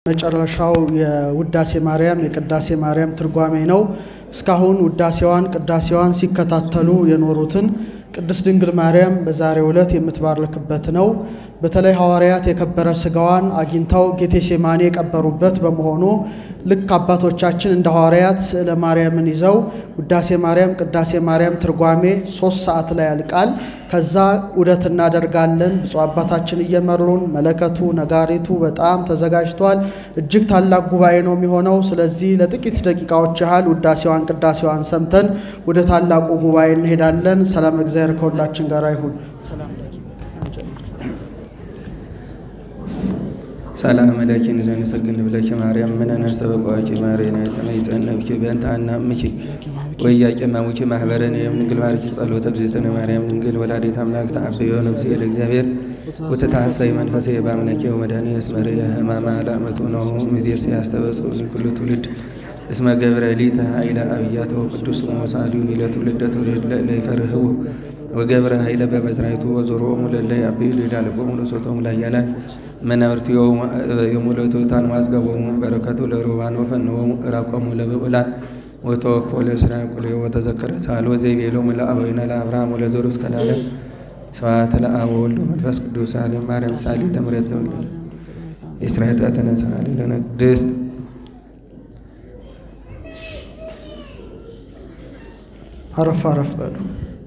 መጨረሻው የውዳሴ ማርያም የቅዳሴ ማርያም ትርጓሜ ነው። እስካሁን ውዳሴዋን ቅዳሴዋን ሲከታተሉ የኖሩትን ቅድስት ድንግል ማርያም በዛሬው ዕለት የምትባርክበት ነው። በተለይ ሐዋርያት የከበረ ሥጋዋን አግኝተው ጌቴሴማኒ የቀበሩበት በመሆኑ ልክ አባቶቻችን እንደ ሐዋርያት ስዕለ ማርያምን ይዘው ውዳሴ ማርያም ቅዳሴ ማርያም ትርጓሜ ሶስት ሰዓት ላይ ያልቃል። ከዛ ውደት እናደርጋለን። ብፁዕ አባታችን እየመሩን መለከቱ ነጋሪቱ በጣም ተዘጋጅቷል። እጅግ ታላቅ ጉባኤ ነው የሚሆነው። ስለዚህ ለጥቂት ደቂቃዎች ያህል ውዳሴዋን ቅዳሴዋን ሰምተን ወደ ታላቁ ጉባኤ እንሄዳለን። ሰላም እግዚአብሔር ከሁላችን ጋር ይሁን። ሰላም ለኪ ንዘንሰግን ብለኪ ማርያም ምን ነርሰ በቋቂ ማሬና የተመይጸነብኪ በእንተ አናምኪ ወያቄ ማሙኪ ማህበረን የምንግል ማርኪ ጸሎተ እግዝእትነ ማርያም ድንግል ወላዲተ አምላክ ተአበዮ ነፍሴ ለእግዚአብሔር ወተታሰይ መንፈሴ በአምላኬ ወመድኃኒ እስመረ ህማማ ለአመቱ ነው ሚዜስ ያስተበጽኡ ኩሉ ትውልድ እስመ ገብረ ሊተ ኃይለ አብያተ ቅዱስ ወመሳሊውን ለትውልደ ትውልድ ለይፈርህው ወገብረ ኃይለ በመዝራይቱ ወዞሮሙ ለለይ አብዩ ሊዳልቦሙ ለሶቶሙ ላያላን መናብርቱ የሙለቱ ታንማዝገቦሙ በረከቱ ለሩባን ወፈንዎሙ እራቆሙ ለብዑላን ወተወክፎ ለእስራኤል ኩሉ ወተዘከረ ሳል ወዘይቤሎሙ ለአበዊነ ለአብርሃም ወለዘሩ እስከ ለዓለም ስብሐት ለአብ ወወልድ ወመንፈስ ቅዱስ ሳሌም ማርያም ሳሊ ተምረት ተወልደ እስራኤል ተነሳሊ ለነ ቅድስት አረፍ አረፍ በሉ።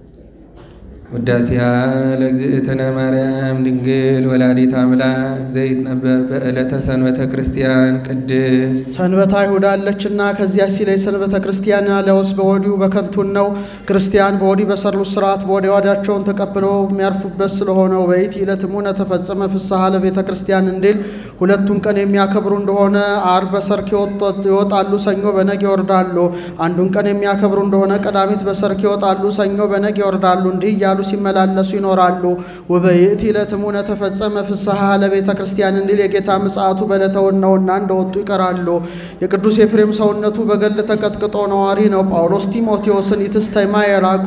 ውዳሴያ ለእግዝእትነ ማርያም ድንግል ወላዲት አምላክ ዘይትነበብ በዕለተ ሰንበተ ክርስቲያን ቅድስት ሰንበታ አይሁድ አለችና ከዚያ ሲለይ ሰንበተ ክርስቲያን ያለውስ በወዲሁ በከንቱን ነው። ክርስቲያን በወዲህ በሰሩት ስርዓት በወዲህ ዋዳቸውን ተቀብለው የሚያርፉበት ስለሆነው በይቲ ዕለትሙነ ተፈጸመ ፍስሐ ለቤተ ክርስቲያን እንዲል ሁለቱን ቀን የሚያከብሩ እንደሆነ ዓርብ በሰርክ ይወጣሉ፣ ሰኞ በነግ ይወርዳሉ። አንዱን ቀን የሚያከብሩ እንደሆነ ቀዳሚት በሰርክ ይወጣሉ፣ ሰኞ በነግ ይወርዳሉ። እንዲህ እያሉ ሲመላለሱ ይኖራሉ። ወበይእቲ ዕለትሙነ ተፈጸመ ፍስሐ ለቤተ ክርስቲያን እንዲል የጌታ ምጽአቱ በዕለተውን ነውና እንደወጡ ይቀራሉ። የቅዱስ ኤፍሬም ሰውነቱ በገል ተቀጥቅጦ ነዋሪ ነው። ጳውሎስ ጢሞቴዎስን ኢትስተይማ የራቆ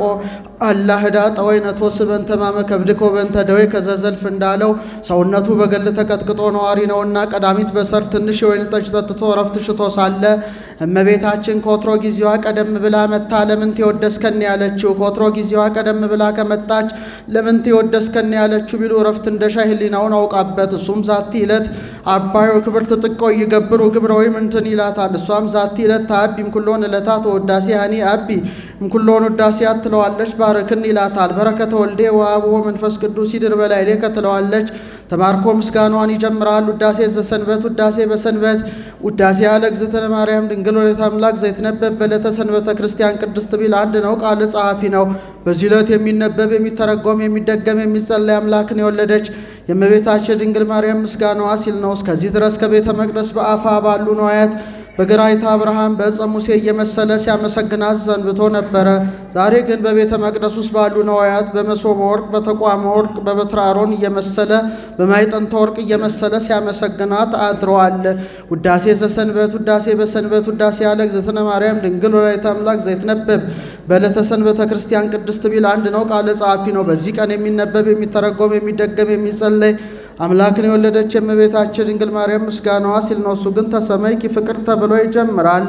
አላ ህዳ ጠወይነ ተወስበን ተማመ ከብድኮ በንተ ደዌ ከዘዘልፍ እንዳለው ሰውነቱ በገል ተቀጥቅጦ ነዋሪ ነውና ቀዳሚት በሰር ትንሽ የወይን ጠጅ ጠጥቶ እረፍት ሽቶ ሳለ እመቤታችን ከወትሮ ጊዜዋ ቀደም ብላ መታ ለምን ትወደስከን ያለችው ከወትሮ ጊዜዋ ቀደም ብላ ከመጣች ለምን ትወደስከን ያለችው ቢሉ እረፍት እንደ ሻይ ህሊናውን አውቃበት እሱም ዛቲ ዕለት አባዮ ክብር ትጥቀ ይገብሩ ግብረ ወይም እንትን ይላታል። እሷም ዛቲ ዕለት ታቢ እምኩሎን ዕለታት ወዳሴ ሀኒ አቢ እምኩሎን ውዳሴ ትለዋለች። ባርክን ይላታል። በረከተ ወልዴ ወአብ ወመንፈስ ቅዱስ ይድር በላይሌ ከትለዋለች። ተባርኮ ምስጋኗን ይጀምራል። ውዳሴ ዘሰንበት ውዳሴ በሰንበት ውዳሴ ያለ እግዝእትነ ማርያም ድንግል ወላዲተ አምላክ ዘይትነበብ በዕለተ ሰንበተ ክርስቲያን ቅድስት ቢል አንድ ነው። ቃል ጸሐፊ ነው። በዚህ ዕለት የሚነበብ የሚተረጎም የሚደገም የሚጸለይ አምላክን የወለደች የእመቤታችን ድንግል ማርያም ምስጋናዋ ሲል ነው። እስከዚህ ድረስ ከቤተ መቅደስ በአፋ ባሉ ነዋያት በግራይታ አብርሃም በዕፀ ሙሴ እየመሰለ ሲያመሰግናት ሰንብቶ ነበረ። ዛሬ ግን በቤተ መቅደስ ውስጥ ባሉ ነዋያት በመሶበ ወርቅ፣ በተቋመ ወርቅ፣ በበትረ አሮን እየመሰለ በማይጠንተ ወርቅ እየመሰለ ሲያመሰግናት አድረዋል። ውዳሴ ዘሰንበት ውዳሴ በሰንበት ውዳሴ ያለ እግዝእትነ ማርያም ድንግል ወላዲተ አምላክ ዘይትነበብ በዕለተ ሰንበተ ክርስቲያን ቅድስት ቢል አንድ ነው። ቃለ ጸሐፊ ነው። በዚህ ቀን የሚነበብ የሚተረጎም የሚደገም የሚጸለይ አምላክን የወለደች የእመቤታችን ድንግል ማርያም ምስጋናዋ ሲል ነው። እሱ ግን ተሰመይኪ ፍቅር ተብሎ ይጀምራል።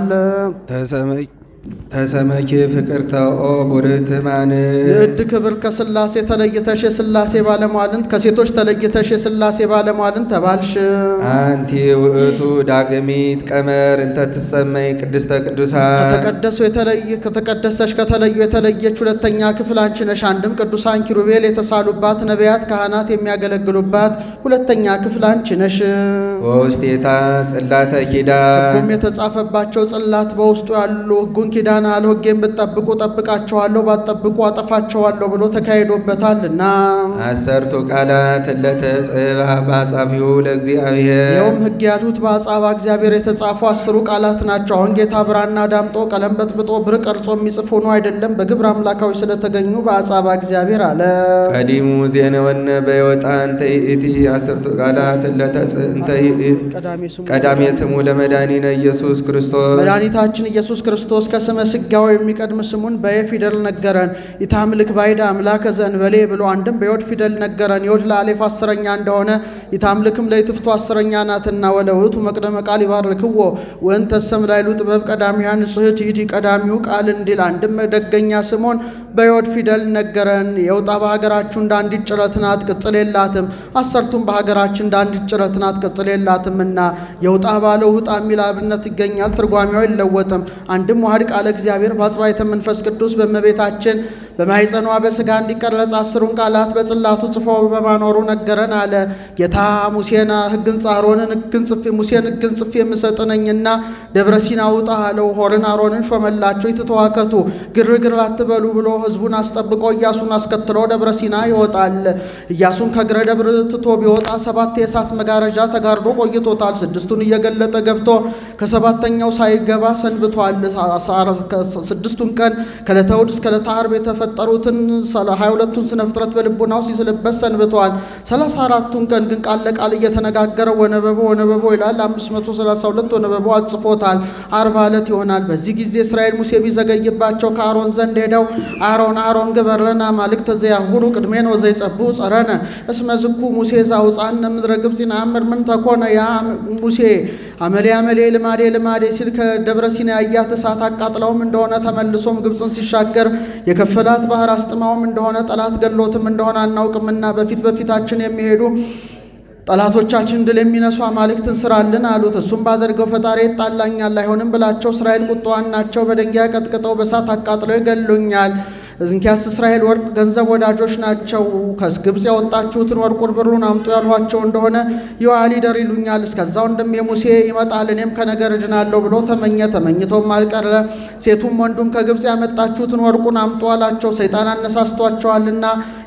ተሰመኪ ፍቅርተ ኦ ቡርት ማን የእድ ክብር ከስላሴ ተለይተሽ የስላሴ ባለሟልን ከሴቶች ተለይተሽ የስላሴ ባለሟልን ተባልሽ። አንቲ ውእቱ ዳግሚት ቀመር እንተ ትሰመይ ቅድስተ ቅዱሳን ከተቀደሱ የተለየ ከተቀደሰሽ ከተለዩ የተለየች ሁለተኛ ክፍል አንቺ ነሽ። አንድም ቅዱሳን ኪሩቤል የተሳሉባት ነቢያት ካህናት የሚያገለግሉባት ሁለተኛ ክፍል አንቺ ነሽ። ወውስቴታ ጽላተ ኪዳን ሕጉም የተጻፈባቸው ጽላት በውስጡ ያሉ ሕጉን ኪዳን አለ ሕጌን ብትጠብቁ ጠብቃቸዋለሁ፣ ባትጠብቁ አጠፋቸዋለሁ ብሎ ተካሂዶበታልና አሰርቱ ቃላት ለተጽባ በአጻፊው ለእግዚአብሔር ይኸውም ሕግ ያሉት በአጻባ እግዚአብሔር የተጻፉ አስሩ ቃላት ናቸው። አሁን ጌታ ብራና ዳምጦ ቀለም በጥብጦ ብር ቀርጾ የሚጽፍ ሆኖ አይደለም፣ በግብር አምላካዊ ስለተገኙ በአጻባ እግዚአብሔር አለ። ቀዲሙ ዜነወነ በይወጣ እንተ ይእቲ አሰርቱ ቃላት ለተጽእንተ ቀዳሜ ስሙ ቀዳሜ ስሙ ለመድኃኒነ ኢየሱስ ክርስቶስ መድኃኒታችን ኢየሱስ ክርስቶስ ከስመ ሥጋዌ የሚቀድም ስሙን በየ ፊደል ነገረን። ኢታምልክ ባይድ አምላከ ዘእንበሌ ብሎ አንድም በዮድ ፊደል ነገረን። ዮድ ለአሌፍ አስረኛ እንደሆነ ኢታምልክም ለይትፍቱ አስረኛ ናትና ወለውቱ መቅደመ ቃል ይባርክዎ ወእንተሰም ላይሉ ጥበብ ቀዳሚያን ጽሕት ይእቲ ቀዳሚው ቃል እንዲል አንድም ደገኛ ስሙን በዮድ ፊደል ነገረን። የውጣ በሀገራችሁ እንደ አንዲት ጭረት ናት፣ ቅጽል የላትም። አሰርቱም በሀገራችን እንደ አንዲት ጭረት ናት፣ ቅጽል የላትምና የውጣ ባለው ውጣ የሚል አብነት ይገኛል። ትርጓሜው አይለወጥም። አንድም ዋህድ ቃለ እግዚአብሔር በአጽባይተ መንፈስ ቅዱስ በእመቤታችን በማኅፀኗ በሥጋ እንዲቀረጽ አስሩን ቃላት በጽላቱ ጽፎ በማኖሩ ነገረን አለ። ጌታ ሙሴን ሕግን አሮንን ሕግን ጽፌ ሙሴን ሕግን ጽፌ የምሰጥ ነኝና ደብረ ሲና ውጣ አለው። ሆርን አሮንን ሾመላቸው። ይትተዋከቱ ግርግር አትበሉ ብሎ ሕዝቡን አስጠብቆ ኢያሱን አስከትሎ ደብረ ሲና ይወጣል። ኢያሱን ከእግረ ደብር ትቶ ቢወጣ ሰባት የእሳት መጋረጃ ተጋርዶ ቆይቶታል። ስድስቱን እየገለጠ ገብቶ ከሰባተኛው ሳይገባ ሰንብቷል። ስድስቱን ቀን ከዕለተ እሑድ እስከ ዕለተ ዓርብ የተፈጠሩትን ሀያ ሁለቱን ስነ ፍጥረት በልቡናው ሲስልበት ሰንብተዋል። ሰላሳ አራቱን ቀን ግን ቃል ለቃል እየተነጋገረ ወነበቦ ወነበቦ ይላል። አምስት መቶ ሰላሳ ሁለት ወነበቦ አጽፎታል። አርባ ዕለት ይሆናል። በዚህ ጊዜ እስራኤል ሙሴ ቢዘገይባቸው ከአሮን ዘንድ ሄደው አሮን አሮን ግበር ለነ አማልክተ ዘያሁሩ ቅድሜነ ወዘይጸብሑ ጸረነ እስመ ዝኩ ሙሴ ዘአውፃነ ምድረ ግብፅ ይንአምር ምን ተኮነ ያ ሙሴ አመሌ አመሌ ልማዴ ልማዴ ሲል ከደብረ ሲና ያያት እሳት አቃጥለውም እንደሆነ ተመልሶም ግብፅን ሲሻገር የከፈላት ባህር አስጥማውም እንደሆነ ጠላት ገሎትም እንደሆነ አናውቅምና በፊት በፊታችን የሚሄዱ ጠላቶቻችን ድል የሚነሱ አማልክትን ስራልን አሉት። እሱም ባደርገው ፈጣሪ ይጣላኛል አይሆንም ብላቸው እስራኤል ቁጣዋን ናቸው። በድንጋይ ቀጥቅጠው በእሳት አቃጥለው ይገሉኛል። እንኪያስ እስራኤል ወርቅ ገንዘብ ወዳጆች ናቸው። ከግብፅ ያወጣችሁትን ወርቁን ብሩን አምጡ ያልኋቸው እንደሆነ ይዋል ይደር ይሉኛል። እስከዛው እንደም የሙሴ ይመጣል እኔም ከነገር እድናለሁ ብሎ ተመኘ። ተመኝቶም አልቀረ። ሴቱም ወንዱም ከግብፅ ያመጣችሁትን ወርቁን አምጡ አላቸው። ሰይጣን አነሳስቷቸዋልና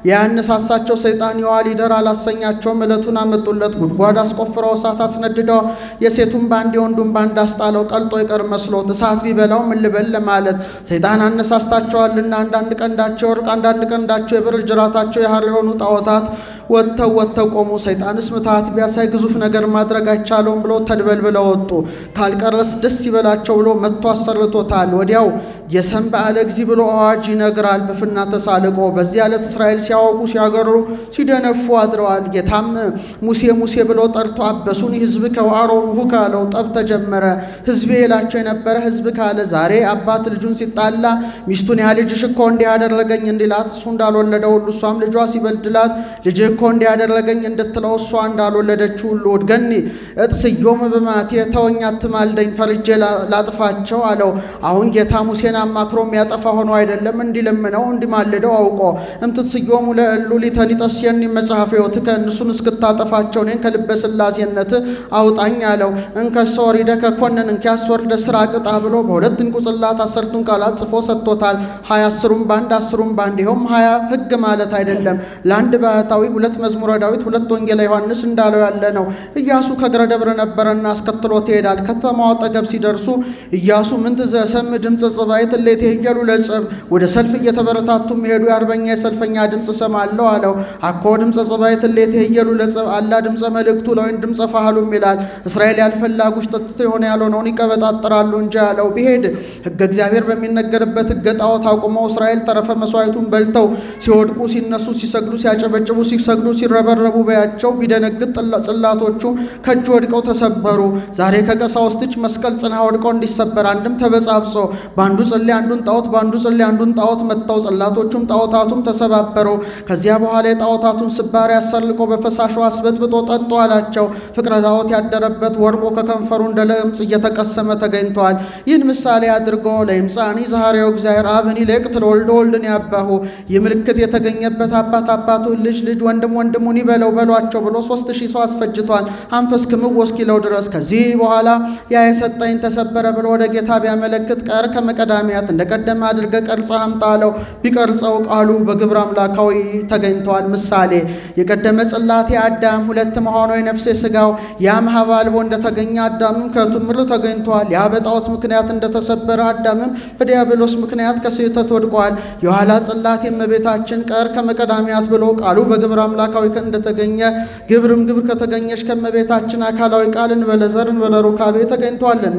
ያነሳሳቸው ሰይጣን ይዋል ይደር አላሰኛቸውም። ዕለቱን አመጡለት። ጉድጓድ አስቆፍረው እሳት አስነድደው የሴቱን ባንድ የወንዱን ባንድ አስጣለው። ቀልጦ ይቀር መስሎት እሳት ቢበላው ምን ልበል ለማለት ሰይጣን አነሳስታቸዋልና አንዳንድ ቀንዳቸው ወርቅ አንዳንድ ቀንዳቸው የብር ጅራታቸው የሐር የሆኑ ጣዖታት ወጥተው ወጥተው ቆሙ። ሰይጣንስ ምትሃት ቢያሳይ ግዙፍ ነገር ማድረግ አይቻለውም ብሎ ተድበልብለው ወጡ። ካልቀረስ ደስ ይበላቸው ብሎ መጥቶ አሰርቶታል። ወዲያው የሰም በዓለ እግዚ ብሎ አዋጅ ይነግራል በፍና ተሳልቆ። በዚህ ዕለት እስራኤል ሲያወቁ ሲያገሩ ሲደነፉ አድረዋል። ጌታም ሙሴ ሙሴ ብሎ ጠርቶ አበሱን ህዝብ ከአሮን ሁ ካለው ጠብ ተጀመረ። ህዝቤ ይላቸው የነበረ ህዝብ ካለ ዛሬ አባት ልጁን ሲጣላ ሚስቱን ያ ልጅሽ እኮ እንዲህ ያደረገኝ እንዲላት እሱ እንዳልወለደው ሁሉ እሷም ልጇ ሲበድላት ልጅ እኮ እንዲህ ያደረገኝ እንድትለው እሷ እንዳልወለደችው ሁሉ እድገኒ እጥስዮም በማቴ ተወኝ አትማልደኝ ፈርጄ ላጥፋቸው አለው። አሁን ጌታ ሙሴን አማክሮ የሚያጠፋ ሆኖ አይደለም እንዲለምነው እንዲማልደው አውቆ እምትስዮም ለእሉ ሊተኒጠስየኒ መጽሐፈ ሕይወትከ እነሱን እስክታጠፋቸው እኔን ከልበ ሥላሴነት አውጣኝ አለው። እንከሰ ወሪደ ከኮንን እንኪያስ ወርደ ስራ ቅጣ ብሎ በሁለት እንቁ ጽላት አሰርቱን ቃላት ጽፎ ሰጥቶታል። ሀያ አስሩም በአንድ አስሩም በአንድ ይኸውም ሀያ ህግ ማለት አይደለም። ለአንድ ባህታዊ ሁለት መዝሙረ ዳዊት ሁለት ወንጌላ ዮሐንስ እንዳለው ያለ ነው። ኢያሱ ከእግረ ደብረ ነበረና አስከትሎት ይሄዳል። ከተማው አጠገብ ሲደርሱ ኢያሱ ምንት ዘሰም ድምፅ ጽባይት እሌት የሄሉ ለጸብ ወደ ሰልፍ እየተበረታቱ የሚሄዱ የአርበኛ የሰልፈኛ ድምፅ ሰማለሁ አለው። አኮ ድምፀ ጽባይት እሌት የሄሉ ለጸብ አላ ድምፀ መልእክቱ ለወይን ድምፀ ፋህሉም ይላል። እስራኤል ያልፈላጉሽ ጠጥቶ የሆነ ያልሆነውን ይቀበጣጥራሉ እንጂ አለው። ቢሄድ ህገ እግዚአብሔር በሚነገርበት ህገ ጣዖት አቁመው እስራኤል ተረፈ መስዋዕቱን በልተው ሲወድቁ ሲነሱ ሲሰግዱ ሲያጨበጭቡ ሲሰግዱ ሲረበረቡ በያቸው ቢደነግጥ ጽላቶቹ ከእጅ ወድቀው ተሰበሩ። ዛሬ ከቀሳውስት እጅ መስቀል ጽና ወድቀው እንዲሰበር አንድም ተበጻብጾ በአንዱ ጽሌ አንዱን ጣዖት በአንዱ ጽሌ አንዱን ጣዖት መጥተው ጽላቶቹም ጣዖታቱም ተሰባበሩ። ከዚያ በኋላ የጣዖታቱን ስባሪ አሰርልቆ በፈሳሹ አስበጥብጦ ጠጡ አላቸው። ፍቅረ ጣዖት ያደረበት ወርቆ ከከንፈሩ እንደ ለምጽ እየተቀሰመ ተገኝተዋል። ይህን ምሳሌ አድርጎ ለይምፃኒ ዛሬው እግዚአብሔር አብን ይልቅት ለወልደ ወልድን ያባሁ ይህ ምልክት የተገኘበት አባት አባቱን ልጅ ልጅ ወንድም ወንድሙን ይበለው በሏቸው ብሎ ሶስት ሺህ ሰው አስፈጅቷል። አንፈስ ክምው እስኪለው ድረስ ከዚህ በኋላ ያ የሰጠኝ ተሰበረ ብሎ ወደ ጌታ ቢያመለክት ቀር ከመቀዳሚያት እንደቀደመ አድርገ ቀርጸ አምጣ አለው። ቢቀርጸው ቃሉ በግብረ አምላካዊ ተገኝተዋል። ምሳሌ የቀደመ ጽላቴ አዳም ሁለት መሆኑ የነፍሴ ስጋው ያም ሀብ አልቦ እንደተገኘ አዳምም ከቱምር ተገኝተዋል። ያ በጣዖት ምክንያት እንደተሰበረ አዳምም በዲያብሎስ ምክንያት ከስህተት ወድቋል። የኋላ ጽላት የእመቤታችን ቀር ከመቀዳሚያት ብሎ ቃሉ በግብር አምላካዊ እንደተገኘ ግብርም ግብር ከተገኘች ከእመቤታችን አካላዊ ቃል እንበለ ዘር እንበለ ሩካቤ ተገኝቷልና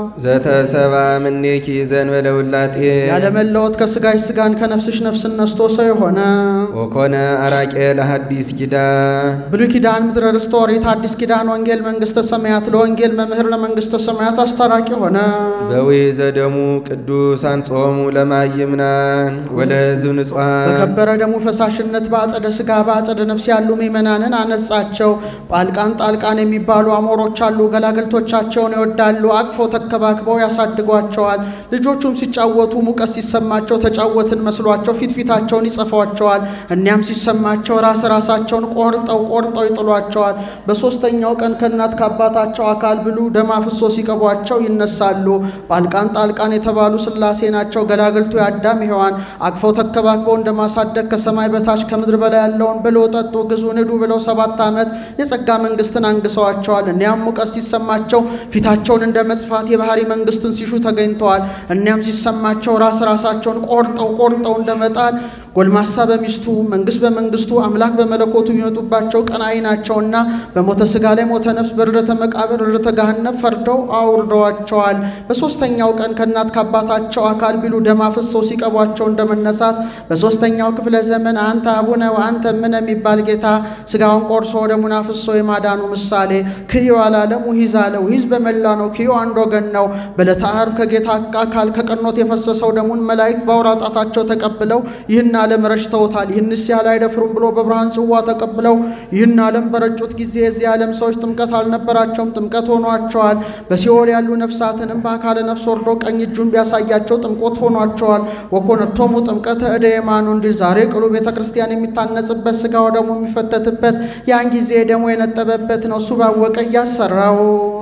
ዘተሰባ ምኔኪ ዘእንበለ ውላጤ ያለመለወጥ ከስጋሽ ስጋን ከነፍስሽ ነፍስን ነስቶ ሰው የሆነ ወኮነ አራቄ ለሐዲስ ኪዳን ብሉይ ኪዳን ምድረ ርስተ ኦሪት አዲስ ኪዳን ወንጌል መንግሥተ ሰማያት ለወንጌል መምህር ለመንግሥተ ሰማያት አስታራቂ ሆነ። በውይ ዘደሙ ቅዱስ አንጾሙ ለማይምናን ወለሕዝብ ንጹሐን በከበረ ደሙ ፈሳሽነት በአጸደ ሥጋ በአጸደ ነፍስ ያሉ ምእመናንን አነጻቸው። ጳልቃን ጣልቃን የሚባሉ አሞሮች አሉ። ገላገልቶቻቸውን ይወዳሉ። አቅፈው ተከባክበው ያሳድጓቸዋል። ልጆቹም ሲጫወቱ ሙቀት ሲሰማቸው ተጫወትን መስሏቸው ፊት ፊታቸውን ይጸፏቸዋል። እኒያም ሲሰማቸው ራስ ራሳቸውን ቆርጠው ቆርጠው ይጥሏቸዋል። በሦስተኛው ቀን ከእናት ከአባታቸው አካል ብሉ ደም አፍሶ ሲቀቧቸው ይነሳሉ። ጳልቃን ጣልቃን የተባሉ ሥላሴ ናቸው። ገላገልቱ የአዳም ሔዋን አቅፈው ተከባክበው እንደማሳደግ ከሰማይ በታች ከምድር በላይ ያለውን ብሎ ጠጡ፣ ግዙ፣ ንዱ ብለው ሰባት ዓመት የጸጋ መንግሥትን አንግሰዋቸዋል። እኒያም ሙቀት ሲሰማቸው ፊታቸውን እንደ መጽፋት የባህሪ መንግሥትን ሲሹ ተገኝተዋል። እኒያም ሲሰማቸው ራስ ራሳቸውን ቆርጠው ቆርጠው እንደመጣል ጎልማሳ በሚስቱ መንግሥት በመንግሥቱ አምላክ በመለኮቱ የሚመጡባቸው ቀናኢ ናቸውና በሞተ ሥጋ ላይ ሞተ ነፍስ በርደተ መቃብር ርደተ ገሃነም ፈርደው አውርደዋቸዋል። በሦስተኛው ቀን ከእናት ከአባታቸው አካል ቢሉ ደም አፍሰው ሲቀቧቸው እንደመነሳት በሦስተኛው ክፍለ ዘመን አንተ አቡነ ወአንተ እምነ የሚባል ጌታ ሥጋውን ቆርሶ ደሙን አፍሶ የማዳኑ ምሳሌ ክዮ አላለም ውሂዝ አለ። ውሂዝ በመላ ነው። ክዮ አንድ ወገን ነው። በዕለተ ዓርብ ከጌታ አካል ከቀኖት የፈሰሰው ደሙን መላእክት በአውራ ጣታቸው ተቀብለው ይህን ዓለም ረጭተውታል። ይህንስ ያህል አይደፍሩም ብሎ በብርሃን ጽዋ ተቀብለው ይህን ዓለም በረጩት ጊዜ የዚህ ዓለም ሰዎች ጥምቀት አልነበራቸውም፣ ጥምቀት ሆኗቸዋል። በሲኦል ያሉ ነፍሳትንም በአካለ ነፍስ ወርዶ ቀኝ እጁን ቢያሳያቸው ጥምቆት ሆኗቸዋል። ወኮነቶሙ ጥምቀተ እደ የማኑ እንዲል ዛሬ ቅሉ ቤተ ክርስቲያን የሚታነጽበት ሥጋው ደግሞ የሚፈተትበት ያን ጊዜ ደግሞ የነጠበበት ነው። እሱ ባወቀ እያሰራው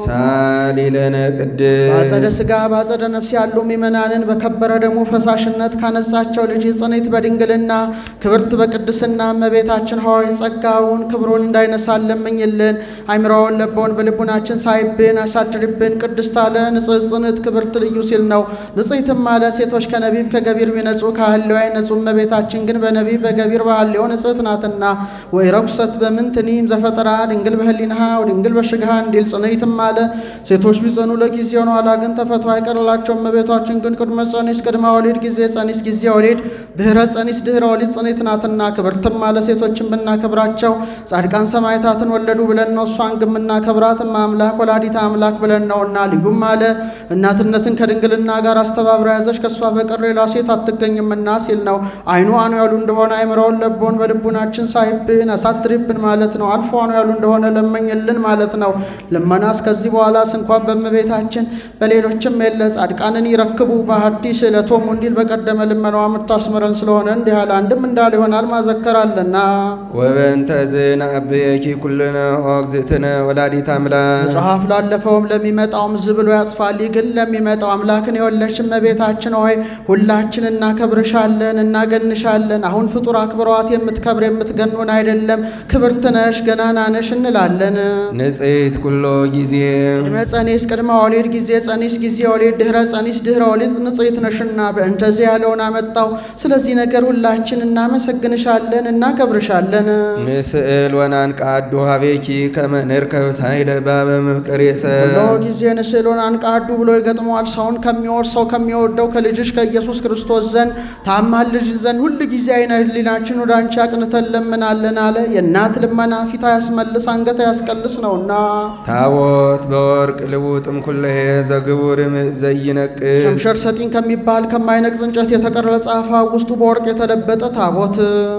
ሳሊለነ ቅድስ በአጸደ ሥጋ በአጸደ ነፍስ ያሉ ምእመናንን በከበረ ደግሞ ፈሳሽነት ካነጻቸው ልጅ ጽኔት በድንግልና ክብርት በቅድስና እመቤታችን ሆይ ጸጋውን ክብሩን እንዳይነሳን ለምኝልን። አይምሮውን ለበውን በልቡናችን ሳይብን አሳድርብን። ቅድስት አለ ንጽሕት ጽንዕት ክብርት ልዩ ሲል ነው። ንጽሕትም አለ ሴቶች ከነቢብ ከገቢር ቢነጹ ከሐልዮ አይነጹ። እመቤታችን ግን በነቢብ በገቢር በሐልዮ ንጽሕት ናትና። ወይ ረኩሰት በምንትኒም ዘፈጠራ ድንግል በህሊናሃ ወድንግል በሽግሃ እንዲል ጽንዕትም አለ ሴቶች ቢጸኑ ለጊዜው ነው፣ ኋላ ግን ተፈቶ አይቀርላቸው። እመቤታችን ግን ቅድመ ጸኒስ ቅድመ ወሊድ ጊዜ ጸኒስ ጊዜ ወሊድ ድህረ ጸኒስ ድህረ ወሊድ ጽኔት ናትና። ክብርትም አለ ሴቶችን ብናከብራቸው ጻድቃን ሰማዕታትን ወለዱ ብለን ነው። እሷን ግን ብናከብራት አምላክ ወላዲተ አምላክ ብለን ነውና። ልዩም አለ እናትነትን ከድንግልና ጋር አስተባብራ ያዘች ከእሷ በቀር ሌላ ሴት አትገኝምና ሲል ነው። አይኑ አኑ ያሉ እንደሆነ አይምረውን ለቦን በልቡናችን ሳይብን አሳድሪብን ማለት ነው። አልፎ አኑ ያሉ እንደሆነ ለመኝልን ማለት ነው። ልመናስ ከዚህ በኋላስ እንኳን በእመቤታችን በሌሎችም የለ ጻድቃንን ይረክቡ በሐዲስ ዕለቶሙ እንዲል በቀደመ ልመናዋ የምታስምረን ስለሆነ እንዲህ አለ። አንድም እንዳል ይሆናል ማዘከራለና ወበእንተ ዝንአብየኪ ኩልነ ኦግዝእትነ ወላዲተ አምላክ መጽሐፍ ላለፈውም ለሚመጣውም ዝ ብሎ ያጽፋል። ይህ ግን ለሚመጣው አምላክን የወለድሽ እመቤታችን ሆይ ሁላችን እናከብርሻለን፣ እናገንሻለን። አሁን ፍጡር አክብረዋት የምትከብር የምትገኑን አይደለም፣ ክብርት ነሽ፣ ገናና ነሽ እንላለን። ንጽሕት ኩሎ ጊዜ ቅድመ ጸኒስ ቅድመ ወሊድ ጊዜ ጸኒስ ጊዜ ወሊድ ድህረ ጸኒስ ድህረ ወሊድ ንጽሕት ነሽና በእንተዚህ ያለውን አመጣው። ስለዚህ ነገር ሁላችን እናመሰግንሻለን፣ እናከብርሻለን። ንስእል ወናንቃዱ ሀቤኪ ከመ ንርከብ ሳይለ ባበ ምፍቅር የሰብ ሁሎ ጊዜ ንስሉን አንቃዱ ብሎ ይገጥመዋል። ሰውን ከሚወርሰው ከሚወደው ከልጅሽ ከኢየሱስ ክርስቶስ ዘንድ ታማል ልጅ ዘንድ ሁል ጊዜ አይነ ህሊናችን ወደ አንቺ አቅንተን ለምናለን አለ። የእናት ልመና ፊት ያስመልስ አንገት ያስቀልስ ነውና ታቦት በወርቅ ልቡጥም ኩለሄ ዘግቡር ምእ ዘይነቅዝ ሸምሸር ሰጢን ከሚባል ከማይነቅዝ እንጨት የተቀረጸ አፋ ውስጡ በወርቅ የተለበጠ ታቦት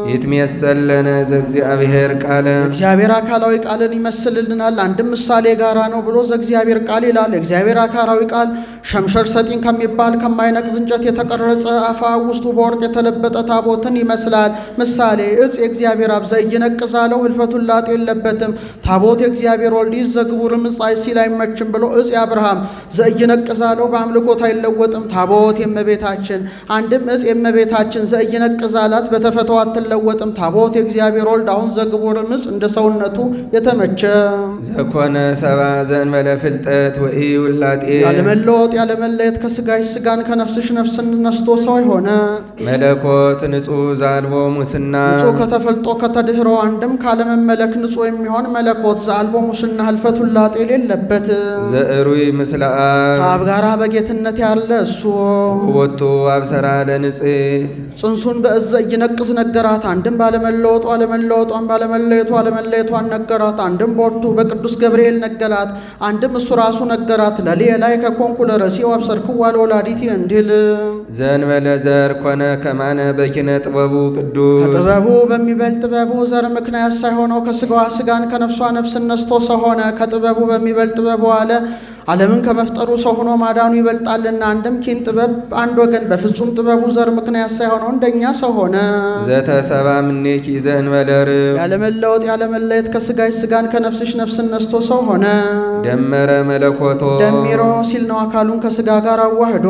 ይትሜሰለነ ዘእግዚአብሔር ቃለ እግዚአብሔር አካላዊ ቃልን ይመስልልናል። አንድም ምሳሌ ጋራ ነው ብሎ ዘእግዚአብሔር ቃል ይላል። የእግዚአብሔር አካላዊ ቃል ሸምሸር ሰጢን ከሚባል ከማይነቅዝ እንጨት የተቀረጸ አፋ ውስጡ በወርቅ የተለበጠ ታቦትን ይመስላል። ምሳሌ እጽ የእግዚአብሔር አብ ዘኢይነቅዛለው ህልፈቱን ላጤ የለበትም። ታቦት የእግዚአብሔር ወልድ ዘግቡርም ጻይ ሲል አይመችም ብሎ እጽ የአብርሃም ዘኢይነቅዛለው በአምልኮት አይለወጥም። ታቦት የእመቤታችን አንድም እጽ የእመቤታችን ዘኢይነቅዛላት በተፈተው አትለወጥም። ታቦት የእግዚአብሔር ወልድ አሁን ዘግቡርም እጽ እንደ ሰውነቱ የተመቸ ዘኮነ ሰባ ዘእንበለ ፍልጠት ወኢ ውላጤ ያለመለወጥ ያለመለየት ከስጋሽ ስጋን ከነፍስሽ ነፍስን ነስቶ ሰው የሆነ መለኮት ንጹሕ ዛልቦ ሙስና ንጹሕ ከተፈልጦ ከተድህሮ አንድም ካለመመለክ ንጹሕ የሚሆን መለኮት ዘአልቦ ሙስና ህልፈት ውላጤ የሌለበት ዘእሩይ ምስለ አብ ከአብ ጋራ በጌትነት ያለ እሱ ወቱ አብሰራ ለንጽሕት ጽንሱን በእዘ እይነቅስ ነገራት። አንድም ባለመለወጡ አለመለወጧን ባለመለየቱ አለመለየቷን ነገራት። አንድም ቦቱ በቅዱስ ገብርኤል ነገራት። አንድም እሱ ራሱ ነገራት። ለልየ ላይ ከኮንኩ ለረሲው አብሰርክዋ ለወላዲት እንዲል ዘእንበለ ዘር ኮነ ከማነ በኪነ ጥበቡ ቅዱስ ከጥበቡ በሚበልጥ ጥበቡ ዘር ምክንያት ሳይሆነው ከስጋዋ ስጋን ከነፍሷ ነፍስን ነስቶ ሰው ሆነ። ከጥበቡ በሚበልጥ ጥበቡ አለ ዓለምን ከመፍጠሩ ሰው ሆኖ ማዳኑ ይበልጣልና። አንድም ኪን ጥበብ አንድ ወገን በፍጹም ጥበቡ ዘር ምክንያት ሳይሆነው እንደኛ ሰው ሆነ። ዘተሰባ ምኔኪ ዘእንበለ ርብ ያለመለወጥ ያለመለየት ከስጋሽ ስጋን ከነፍስሽ ነፍስን ነስቶ ሰው ሆነ። ደመረ መለኮቶ ደሚሮ ሲል ነው አካሉን ከስጋ ጋር አዋህዶ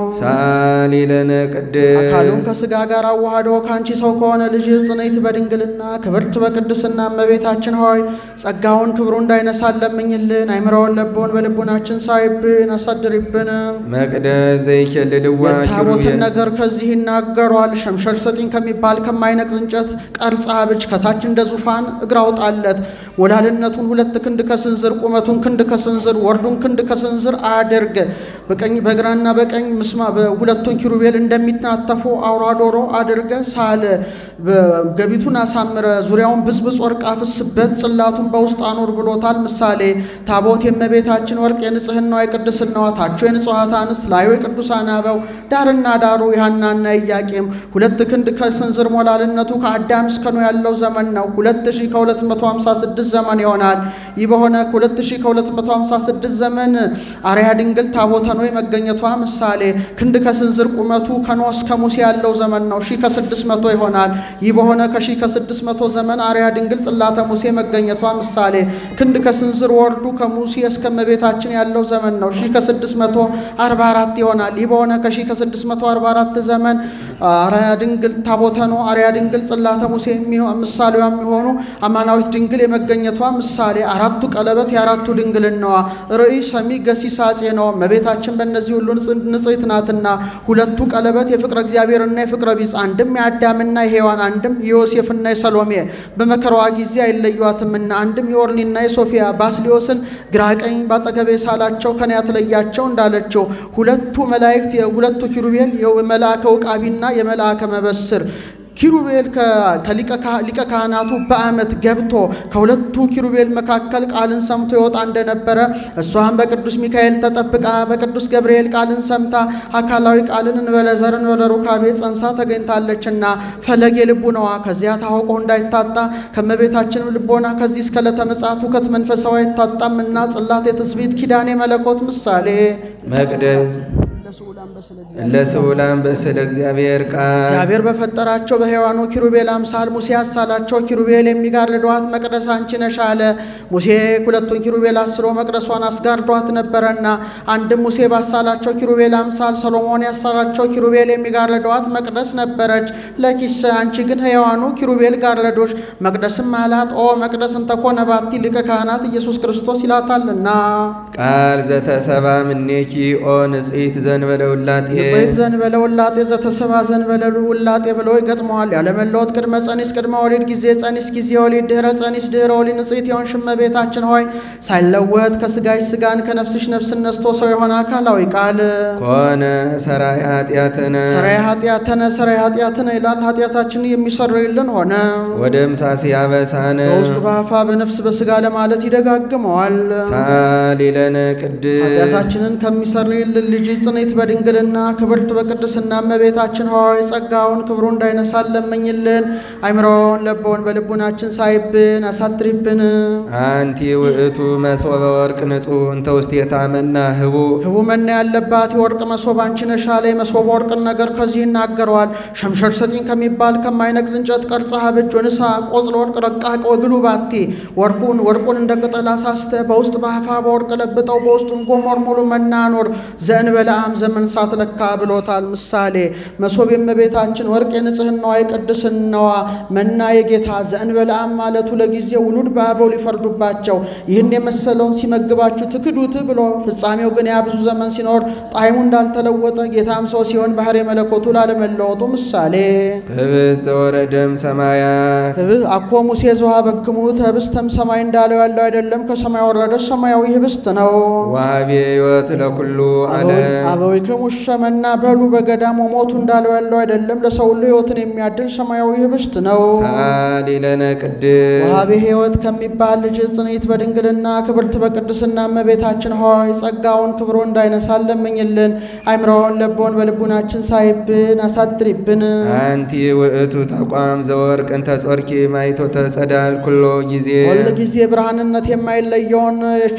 ሳሊ ለነ አካሉን ቅድስ ከስጋ ጋር አዋህዶ ከአንቺ ሰው ከሆነ ልጅ ጽንዕት በድንግልና ክብርት በቅድስና እመቤታችን ሆይ ጸጋውን ክብሩ እንዳይነሳን ለምኝልን። አይምረውን ለቦን በልቡናችን ሳይብን አሳድሪብን። መቅደስ ዘይኬልልዋ የታቦትን ኪሩቤል ነገር ከዚህ ይናገሯል። ሸምሸል ሰጢን ከሚባል ከማይነቅዝ እንጨት ቀርጻ ብጅ ከታች እንደ ዙፋን እግር አውጣለት። ወላልነቱን ሁለት ክንድ ከስንዝር ቁመቱን ክንድ ከስንዝር ወርዱን ክንድ ከስንዝር አድርግ። በቀኝ በግራና በቀኝ ምስማ በሁለቱን ኪሩቤል እንደሚናተፉ አውራ ዶሮ አድርገ ሳለ ገቢቱን አሳምረ ዙሪያውን ብዝብዝ ወርቅ አፍስበት ጽላቱን በውስጥ አኑር ብሎታል። ምሳሌ ታቦት የእመቤታችን ወርቅ የንጽህናዋ የቅድስናዋ ታቹ የንጹሐት አንስት ላዩ የቅዱሳን አበው ዳርና ዳሩ የሐናና ኢያቄም ሁለት ክንድ ከስንዝር ሞላልነቱ ከአዳም እስከ ኖህ ያለው ዘመን ነው። ሁለት ሺህ ከሁለት መቶ ሃምሳ ስድስት ዘመን ይሆናል። ይህ በሆነ ከሁለት ሺህ ከሁለት መቶ ሃምሳ ስድስት ዘመን አርያ ድንግል ታቦተ ኖህ መገኘቷ ምሳሌ ክንድ ከስንዝር ቁመቱ ከኖህ እስከ ሙሴ ያለው ዘመን ነው። ሺህ ከስድስት መቶ ይሆናል። ይህ በሆነ ከሺህ ከስድስት መቶ ዘመን አርያ ድንግል ጽላተ ሙሴ መገኘቷ ምሳሌ ክንድ ከስንዝር ወርዱ ከሙሴ እስከ እመቤታችን ያለው ዘመን ነው። ሺህ ከስድስት መቶ አርባ አራት ይሆናል። ይህ በሆነ ከሺህ ከስድስት መቶ አርባ አራት ዘመን አርያ ድንግል ታቦተ ኖህ አርያ ድንግል ጽላተ ሙሴ የሚሆ- ምሳሌዋ የሚሆኑ አማናዊት ድንግል የመገኘቷ ምሳሌ አራቱ ቀለበት የአራቱ ድንግልናዋ ርዕይ ሰሚ ገሲስ አጼ ነው። እመቤታችን በእነዚህ ሁሉ ንጽ- ንጽሕት ናትና ሁለቱ ቀለበት የፍቅረ እግዚአብሔርና የፍቅረ ቢጽ አንድም የአዳምና የሔዋን አንድም የዮሴፍና የሰሎሜ በመከራዋ ጊዜ አይለዩዋትምና አንድም የኦርኒና የሶፊያ ባስሊዮስን ግራ ቀኝ ባጠገቤ ሳላቸው ከኔ አትለያቸው እንዳለችው ሁለቱ መላእክት የሁለቱ ኪሩቤል የመልአከ ውቃቢና የመልአከ መበስር ኪሩቤል ከ- ከሊቀ ካህ- ሊቀ ካህናቱ በዓመት ገብቶ ከሁለቱ ኪሩቤል መካከል ቃልን ሰምቶ ይወጣ እንደነበረ እሷም በቅዱስ ሚካኤል ተጠብቃ በቅዱስ ገብርኤል ቃልን ሰምታ አካላዊ ቃልን እንበለ ዘር እንበለ ሩካቤ ጸንሳ ተገኝታለችና ፈለጌ ልቡናዋ ከዚያ ታውቆ እንዳይታጣ ከመቤታችንም ልቦና ከዚህ እስከ ዕለተ ምጽአቱ ከት መንፈሳዊ አይታጣም እና ጽላት የትስብእት ኪዳኔ መለኮት ምሳሌ መቅደስ ለስዑላን በስለ እግዚአብሔር ለስዑላን በስለ እግዚአብሔር ቃል እግዚአብሔር በፈጠራቸው በሔዋኑ ኪሩቤል አምሳል ሙሴ ያሳላቸው ኪሩቤል የሚጋርዷት መቅደስ አንቺ ነሽ አለ። ሙሴ ሁለቱን ኪሩቤል አስሮ መቅደሷን አስጋርዷት ነበረና አንድም ሙሴ ባሳላቸው ኪሩቤል አምሳል ሰሎሞን ያሳላቸው ኪሩቤል የሚጋርዷት መቅደስ ነበረች። ለኪስ አንቺ ግን ሕያዋኑ ኪሩቤል ጋረዶች መቅደስም አላት። ኦ መቅደስ እንተኮነ ባቲ ሊቀ ካህናት ኢየሱስ ክርስቶስ ይላታልና ቃል ዘተሰባ ምኔኪ ኦ ንጽሕት ዘንበለ ውላጤ ንጽሕት ዘንበለ ውላጤ ዘተሰባ ዘንበለ ውላጤ ብለው ይገጥመዋል። ያለመለወጥ ቅድመ ጸኒስ ቅድመ ወሊድ ጊዜ ጸኒስ ጊዜ ወሊድ ድህረ ጸኒስ ድህረ ወሊድ ንጽሕት የሆንሽ እመቤታችን ሆይ ሳይለወጥ ከስጋሽ ስጋን ከነፍስሽ ነፍስን ነስቶ ሰው የሆነ አካላዊ ቃል ኮነ ሰራይ ኃጢአትነ ሰራይ ኃጢአተነ ሰራይ ኃጢአትነ ይላል። ኃጢአታችንን የሚሰርይልን ሆነ። ወደ ምሳሴ አበሳነ በውስጥ በአፋ በነፍስ በስጋ ለማለት ይደጋግመዋል። ሳሊ ለነ ቅድስ ኃጢአታችንን ከሚሰርይልን ልጅ ጽኔት በድንግልና ክብርት በቅድስና እመቤታችን ሆይ ጸጋውን ክብሩ እንዳይነሳን ለምኝልን። አይምሮውን ለቦን በልቡናችን ሳይብን አሳድሪብን። አንቲ ውእቱ መሶበ ወርቅ ንጹሕ እንተ ውስቴታ መና ህቡ ህቡ መና ያለባት የወርቅ መሶብ አንቺ ነሽ አለ። የመሶበ ወርቅን ነገር ከዚህ ይናገረዋል። ሸምሸር ሰጢን ከሚባል ከማይነቅዝ እንጨት ቀርጸ ሀብጅ ወንሳ ቆጽለ ወርቅ ረቃቅ ወግሉ ባቲ ወርቁን ወርቁን እንደ ቅጠል አሳስተ በውስጥ በአፋ በወርቅ ለብጠው በውስጡም ጎሞር ሙሉ መና ኖር ዘእንበለ አመ ሀያም ዘመን ሳትለካ ብሎታል። ምሳሌ መሶብ የእመቤታችን ወርቅ የንጽህናዋ የቅድስናዋ መና የጌታ ዘእንበለዓም ማለቱ ለጊዜ ውሉድ በአበው ሊፈርዱባቸው ይህን የመሰለውን ሲመግባችሁ ትክዱት ብሎ ፍጻሜው ግን ያ ብዙ ዘመን ሲኖር ጣዕሙ እንዳልተለወጠ ጌታም ሰው ሲሆን ባህር የመለኮቱ ላለመለወጡ ምሳሌ ህብስት ዘወረደም ሰማያት ህብስት አኮ ሙሴ ዘውሃ በክሙት ህብስተም ሰማይ እንዳለው ያለው አይደለም፣ ከሰማይ ወረደ ሰማያዊ ህብስት ነው። ዋሃቤ ሕይወት ለኩሉ ዓለም አበዊክሙ ሸመና በሉ በገዳም ሞቱ እንዳለው ያለው አይደለም፣ ለሰው ሁሉ ህይወትን የሚያድል ሰማያዊ ህብስት ነው። ሰአሊ ለነ ቅድስት ወሃቤ ሕይወት ከሚባል ልጅ ጽንዕት በድንግልና ክብርት በቅድስና እመቤታችን ሆይ ጸጋውን ክብሮ እንዳይነሳን ለምኝልን። አይምሮውን ለቦን በልቡናችን ሳይብን አሳድሪብን። አንቲ ውእቱ ተቋም ዘወርቅ እንተ ጾርኪ ማይቶ ተጸዳል ኩሎ ጊዜ ሁል ጊዜ ብርሃንነት የማይለየውን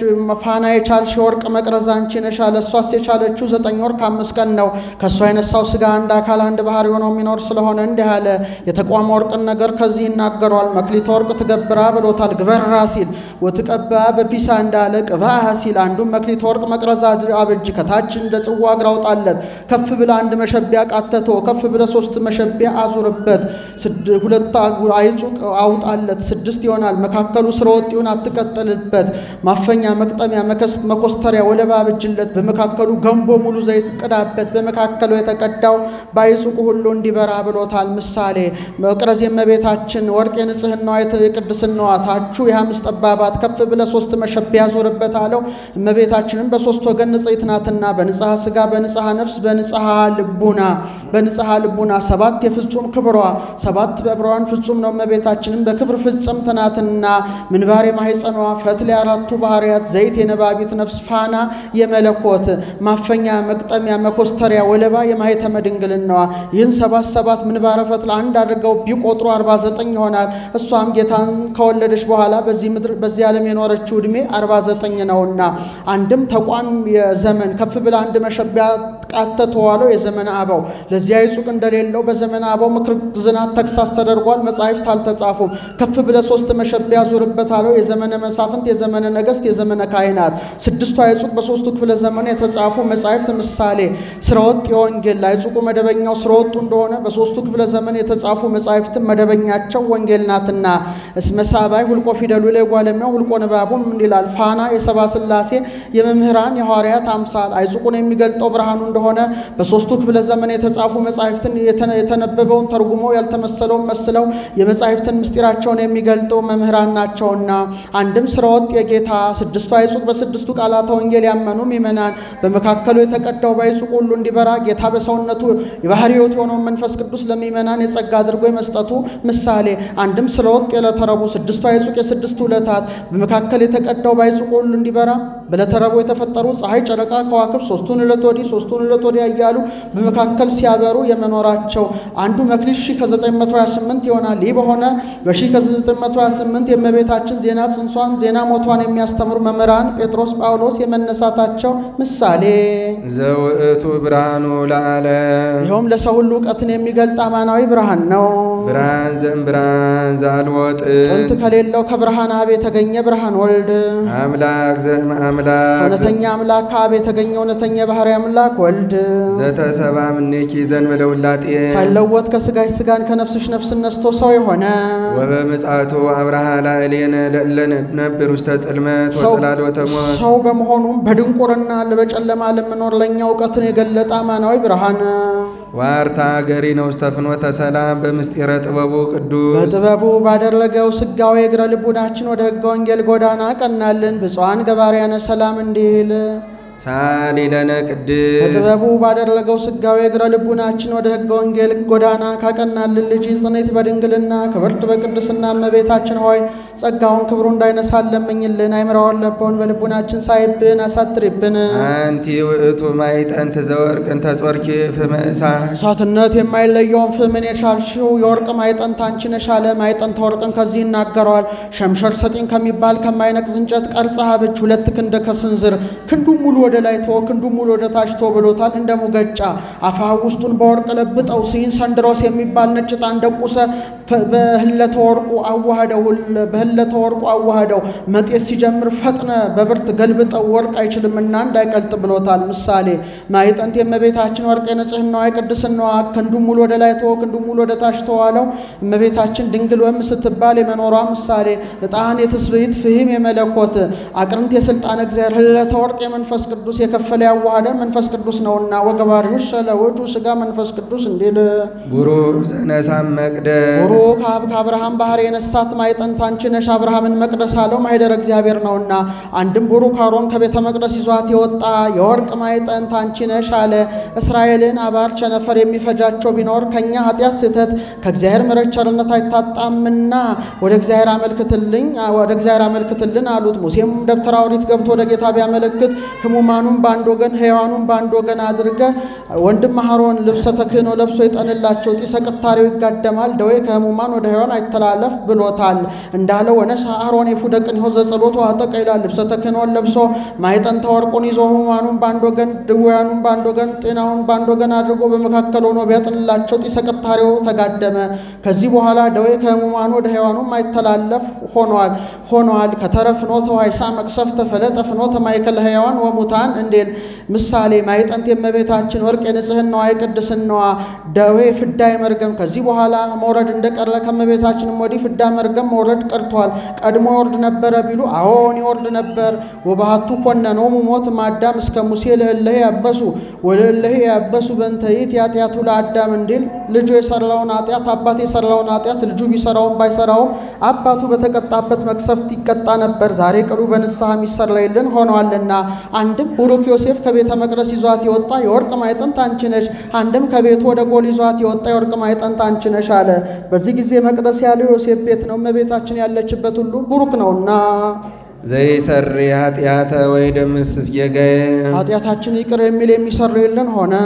ፋና የቻልሽ የወርቅ መቅረዝ አንቺ ነሽ አለ። እሷስ የቻለችው ዘጠኝ ወር ከአምስት ቀን ነው። ከእሷ የነሳው ስጋ አንድ አካል አንድ ባህሪ ሆኖ የሚኖር ስለሆነ እንዲህ አለ። የተቋም ወርቅን ነገር ከዚህ ይናገሯል። መክሊተ ወርቅ ትገብራ ብሎታል። ግበራ ሲል ወትቀባ በፒሳ እንዳለ ቅባ ሲል አንዱም መክሊተ ወርቅ መቅረዝ አብጅ ከታች እንደ ጽዋ እግር አውጣለት። ከፍ ብለ አንድ መሸቢያ ቃተቶ ከፍ ብለ ሶስት መሸቢያ አዙርበት። ስድ- ሁለት አይጹቅ አውጣለት ስድስት ይሆናል። መካከሉ ስረ ወጥ ይሁን አትቀጥልበት። ማፈኛ መቅጠሚያ መከስ መኮስተሪያ ወለባ አብጅለት። በመካከሉ ገንቦ ሙሉ ዘይት ቅዳበት። በመካከሉ የተቀዳው ባይጹቁ ሁሉ እንዲበራ ብሎታል። ምሳሌ መቅረዝ የእመቤታችን ወርቅ የንጽህናዋ የተ- የቅድስናዋ ታቹ የሐምስት ጠባባት ከፍ ብለ ሶስት መሸቢያ ዞርበት አለው። እመቤታችንም በሶስት ወገን ንጽሕት ናትና በንጽሐ ሥጋ በንጽሐ ነፍስ በንጽሐ ልቡና በንጽሐ ልቡና ሰባት የፍጹም ክብሯ ሰባት በብርሃን ፍጹም ነው። እመቤታችንም በክብር ፍጽምት ናትና ምንባሬ ማሕፀኗ ፈትል የአራቱ ባህርያት ዘይት የነባቢት ነፍስ ፋና የመለኮት ማፈኛ መቅጠሚያ መኮስተሪያ ወለባ የማኅተመ ድንግልናዋ ይህን ሰባት ሰባት ምንባረ ፈትል አንድ አድርገው ቢቆጥሩ 49 ይሆናል። እሷም ጌታን ከወለደች በኋላ በዚህ ምድር በዚህ ዓለም የኖረችው ዕድሜ 49 ነውና አንድም ተቋም የዘመን ከፍ ብላ አንድ መሸቢያ ቃተተዋለው የዘመነ አበው ለዚያ ይጹቅ እንደሌለው በዘመነ አበው ምክር ዝናት ተግሳስ ተደርጓል። መጻሕፍት አልተጻፉም። ከፍ ብለ ሶስት መሸቢያ ዙርበት አለው የዘመነ መሳፍንት፣ የዘመነ ነገሥት፣ የዘመነ ካህናት ስድስቱ አይጹቅ በሶስቱ ክፍለ ዘመን የተጻፉ መጻሕፍት ምሳሌ ስረወጥ የወንጌል ላይጹቁ መደበኛው ስረወጡ እንደሆነ በሶስቱ ክፍለ ዘመን የተጻፉ መጻሕፍትም መደበኛቸው ወንጌል ናትና እስመ ሳባይ ሁልቆ ፊደሉ ላይ ጓለሚያው ሁልቆ ንባቡም እንዲላል ፋና የሰባ ሥላሴ የመምህራን የሐዋርያት አምሳል አይጹቁን የሚገልጠው ብርሃኑ እንደሆነ በሶስቱ ክፍለ ዘመን የተጻፉ መጻሕፍትን የተነ- የተነበበውን ተርጉመው ያልተመሰለውን መስለው የመጻሕፍትን ምስጢራቸውን የሚገልጡ መምህራን ናቸውና አንድም ስረወጥ የጌታ ስድስቱ አይጹቅ በስድስቱ ቃላተ ወንጌል ያመኑ ምእመናን በመካከሉ የተቀዳው ባይጹቅ ሁሉ እንዲበራ ጌታ በሰውነቱ የባሕርይ ሕይወት የሆነውን መንፈስ ቅዱስ ለምእመናን የጸጋ አድርጎ የመስጠቱ ምሳሌ አንድም ስረወጥ የዕለተ ረቡዕ ስድስቱ አይጹቅ የስድስቱ ዕለታት በመካከል የተቀዳው ባይጹቅ ሁሉ እንዲበራ በዕለተ ረቡዕ የተፈጠሩ ፀሐይ፣ ጨረቃ፣ ከዋክብት ሶስቱን ዕለት ወዲህ ሶስቱን ዕለት ወዲያ እያሉ በመካከል ሲያበሩ የመኖራቸው አንዱ መክሊት ሺህ ከ928 ይሆናል። ይህ በሆነ በሺህ ከ928 የእመቤታችን ዜና ጽንሷን ዜና ሞቷን የሚያስተምሩ መምህራን ጴጥሮስ፣ ጳውሎስ የመነሳታቸው ምሳሌ ዘውእቱ ብርሃኑ ለዓለም ይኸውም ለሰው ሁሉ እውቀትን የሚገልጥ አማናዊ ብርሃን ነው። ብርሃን ዘም ብርሃን ዘአልቦ ጥንት ጥንት ከሌለው ከብርሃን አብ የተገኘ ብርሃን ወልድ አምላክ ዘም አምላክ እውነተኛ አምላክ ከአብ የተገኘ እውነተኛ የባሕሪ አምላክ ወልድ ዘተሰባ ምኔኪ ዘንበለ ውላጤ ሳይለወጥ ከሥጋሽ ሥጋን ከነፍስሽ ነፍስን ነስቶ ሰው የሆነ ወበምጽአቱ አብርሃ ላዕሌነ ለእለነ ነብር ውስተ ጽልመት ሰው- ወጽላሎተ ሞት ሰው በመሆኑም በድንቁርና በጨለማ ለምኖር ለእኛ እውቀትን የገለጠ አማናዊ ብርሃን ዋርታ ገሪ ነው ውስተ ፍኖተ ሰላም በምስጢረ ጥበቡ ቅዱስ በጥበቡ ባደረገው ስጋዊ እግረ ልቡናችን ወደ ሕገ ወንጌል ጎዳና ቀናልን። ብፁዓን ገባርያነ ሰላም እንዲል ሳሊ ለነ ቅድስ በጥበቡ ባደረገው ስጋዊ እግረ ልቡናችን ወደ ሕገ ወንጌል ጎዳና ካቀናልን ልጅ ጽኔት በድንግልና ክብርት በቅድስና እመቤታችን ሆይ ጸጋውን ክብሩ እንዳይነሳን ለምኝልን። አይምራውን ለበውን በልቡናችን ሳይብን አሳትሪብን። አንቲ ውእቱ ማይጠንት ዘወርቅ እንተ ጾርኪ ፍመ እሳት እሳትነት የማይለየውን ፍምን የቻልሽው የወርቅ ማይጠንት አንቺ ነሽ አለ። ማይጠንት ወርቅን ከዚህ ይናገረዋል። ሸምሸር ሰጢን ከሚባል ከማይነቅዝ እንጨት ቀርጸህ አብጅ። ሁለት ክንደ ከስንዝር ክንዱ ሙሉ ወደ ላይ ተወ፣ ክንዱን ሙሉ ወደ ታች ተወ ብሎታል። እንደ ሙገጫ አፋ ውስጡን በወርቅ ለብጠው ሲን ሰንድሮስ የሚባል ነጭ ዕጣን ደቁሰ በህለተ ወርቁ አዋህደው በህለተ ወርቁ አዋህደው መጤት ሲጀምር ፈጥነ በብርት ገልብጠው ወርቅ አይችልምና እንዳይቀልጥ ብሎታል። ምሳሌ ማዕጠንት የእመቤታችን ወርቅ የንጽህናዋ የቅድስናዋ ክንዱን ሙሉ ወደ ላይ ተወ፣ ክንዱን ሙሉ ወደ ታች ተዋለው እመቤታችን ድንግል ወም ስትባል የመኖሯ ምሳሌ ዕጣን የትስብእት ፍህም የመለኮት አቅርንት የስልጣን እግዚአብሔር ህለተ ወርቅ የመንፈስ ቅዱስ የከፈለ ያዋሃደ መንፈስ ቅዱስ ነውና ወገባሪው ለውእቱ ሥጋ መንፈስ ቅዱስ እንዲል ቡሩክ ዘነሳም መቅደስ ቡሩክ አብ ከአብርሃም ባህር የነሳት ማዕጠንት አንቺ ነሽ አብርሃምን መቅደስ አለው ማኅደረ እግዚአብሔር ነውና። አንድም ቡሩክ አሮን ከቤተ መቅደስ ይዟት የወጣ የወርቅ ማዕጠንት አንቺ ነሽ አለ። እስራኤልን አባር ቸነፈር የሚፈጃቸው ቢኖር ከእኛ ኃጢአት ስህተት ከእግዚአብሔር ምሕረት ቸርነት አይታጣምና ወደ እግዚአብሔር አመልክትልኝ ወደ እግዚአብሔር አመልክትልን አሉት። ሙሴም ደብተራ ኦሪት ገብቶ ወደ ጌታ ቢያመለክት ሕሙማኑን በአንድ ወገን ሕያዋኑን በአንድ ወገን አድርገ ወንድም አሮን ልብሰ ተክህኖ ለብሶ ይጠንላቸው ጢሰ ቅታሬው ይጋደማል ደዌ ከሕሙማን ወደ ሕያዋን አይተላለፍ ብሎታል። እንዳለ ወነሳ አሮን የፉደ ቅኔሁ ዘጸሎቱ አጠቀ ይላል። ልብሰ ተክህኖን ለብሶ ማዕጠንተ ወርቁን ይዞ ሕሙማኑን በአንድ ወገን ድውያኑን በአንድ ወገን ጤናውን በአንድ ወገን አድርጎ በመካከል ሆኖ ቢያጥንላቸው ጢሰ ቅታሬው ተጋደመ። ከዚህ በኋላ ደዌ ከሕሙማኑ ወደ ሕያዋኑ አይተላለፍ ሆኗል ሆኗል ከተረፍ ፍኖተ ዋይሳ መቅሰፍተ ፈለጠ ፍኖተ ማእከለ ሕያዋን ወሙታን እንዴል ምሳሌ ማዕጠንት የእመቤታችን ወርቅ የንጽህናዋ የቅድስናዋ ደዌ ፍዳ መርገም ከዚህ በኋላ መውረድ እንደቀረ ከእመቤታችንም ወዲህ ፍዳ መርገም መውረድ ቀርቷል። ቀድሞ ይወርድ ነበረ ቢሉ አዎን ይወርድ ነበር። ወባህቱ ኮነኖሙ ሞት ማዳም እስከ ሙሴ ለእለሄ ያበሱ ወለእለሄ ያበሱ በእንተይት ያጥያቱ ለአዳም እንዲል ልጁ የሰራውን ኃጢአት አባት የሰራውን ኃጢአት ልጁ ቢሰራውም ባይሰራውም አባቱ በተቀጣበት መቅሰፍት ይቀጣ ነበር። ዛሬ ቅሉ በንስሐ የሚሰረይልን ሆነዋልና። አንድም ቡሩክ ዮሴፍ ከቤተ መቅደስ ይዟት የወጣ የወርቅ ማዕጠንት አንቺ ነሽ፣ አንድም ከቤቱ ወደ ጎል ይዟት የወጣ የወርቅ ማዕጠንት አንቺ ነሽ አለ። በዚህ ጊዜ መቅደስ ያለው ዮሴፍ ቤት ነው። እመቤታችን ያለችበት ሁሉ ቡሩክ ነውና ዘይሰሪ ኃጢአተ ወይ ደምስስ ጌጋዬ ኃጢአታችን ይቅር የሚል የሚሰርይልን ሆነ።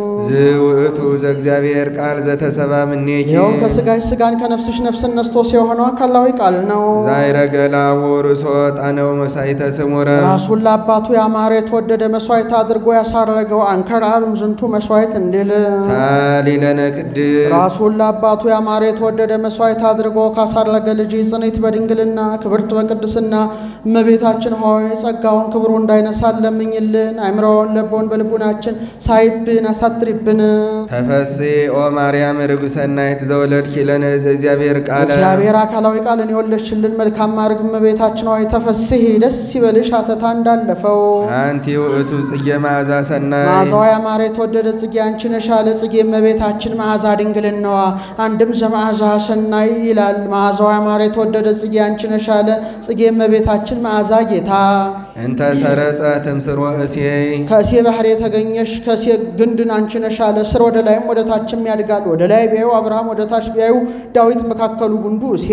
ዝውእቱ ዘእግዚአብሔር ቃል ዘተሰባ ምኔኪ ይኸውም ከስጋሽ ስጋን ከነፍስሽ ነፍስን ነስቶ የሆነው አካላዊ ቃል ነው። ዛይረገላ ወርሶ ጣነው መሳይተ ስሙረ ራሱን ለአባቱ ያማረ የተወደደ መስዋዕት አድርጎ ያሳረገው አንከር አብ እምዝንቱ መስዋዕት እንዲል ሳሊለነ ቅድስ ራሱን ለአባቱ ያማረ የተወደደ መስዋዕት አድርጎ ካሳረገ ልጅ ጽኔት በድንግልና ክብርት በቅድስና እመቤታችን ሆይ ጸጋውን ክብሩ እንዳይነሳን ለምኝልን። አይምሮውን ለቦን በልቡናችን ሳይብን አሳትሪብን። ተፈሴ ኦ ማርያም ርጉሰናይት ዘወለድኪ ለነ ዘእግዚአብሔር ቃለ እግዚአብሔር አካላዊ ቃልን የወለድሽልን መልካም ማድረግ እመቤታችን ሆይ ተፈስሒ ደስ ይበልሽ አተታ እንዳለፈው አንቲ ውእቱ ጽጌ መዓዛ ሰናይ መዓዛዋ ያማረ የተወደደ ጽጌ አንቺ ነሽ አለ። ጽጌ እመቤታችን መዓዛ ድንግልናዋ አንድም ዘመዓዛ ሰናይ ይላል። መዓዛዋ ያማረ የተወደደ ጽጌ አንቺ ነሽ አለ። ጽጌ እመቤታችን መዓዛ ጌታ እንተ ሰረጸ ትምስሮ እሴይ ከእሴ ባህር የተገኘሽ ከእሴ ግንድን አንቺ ነሽ አለ። ስር ወደ ላይም ወደ ታችም ያድጋል። ወደ ላይ ቢያዩ አብርሃም፣ ወደ ታች ቢያዩ ዳዊት፣ መካከሉ ጉንዱ እሴ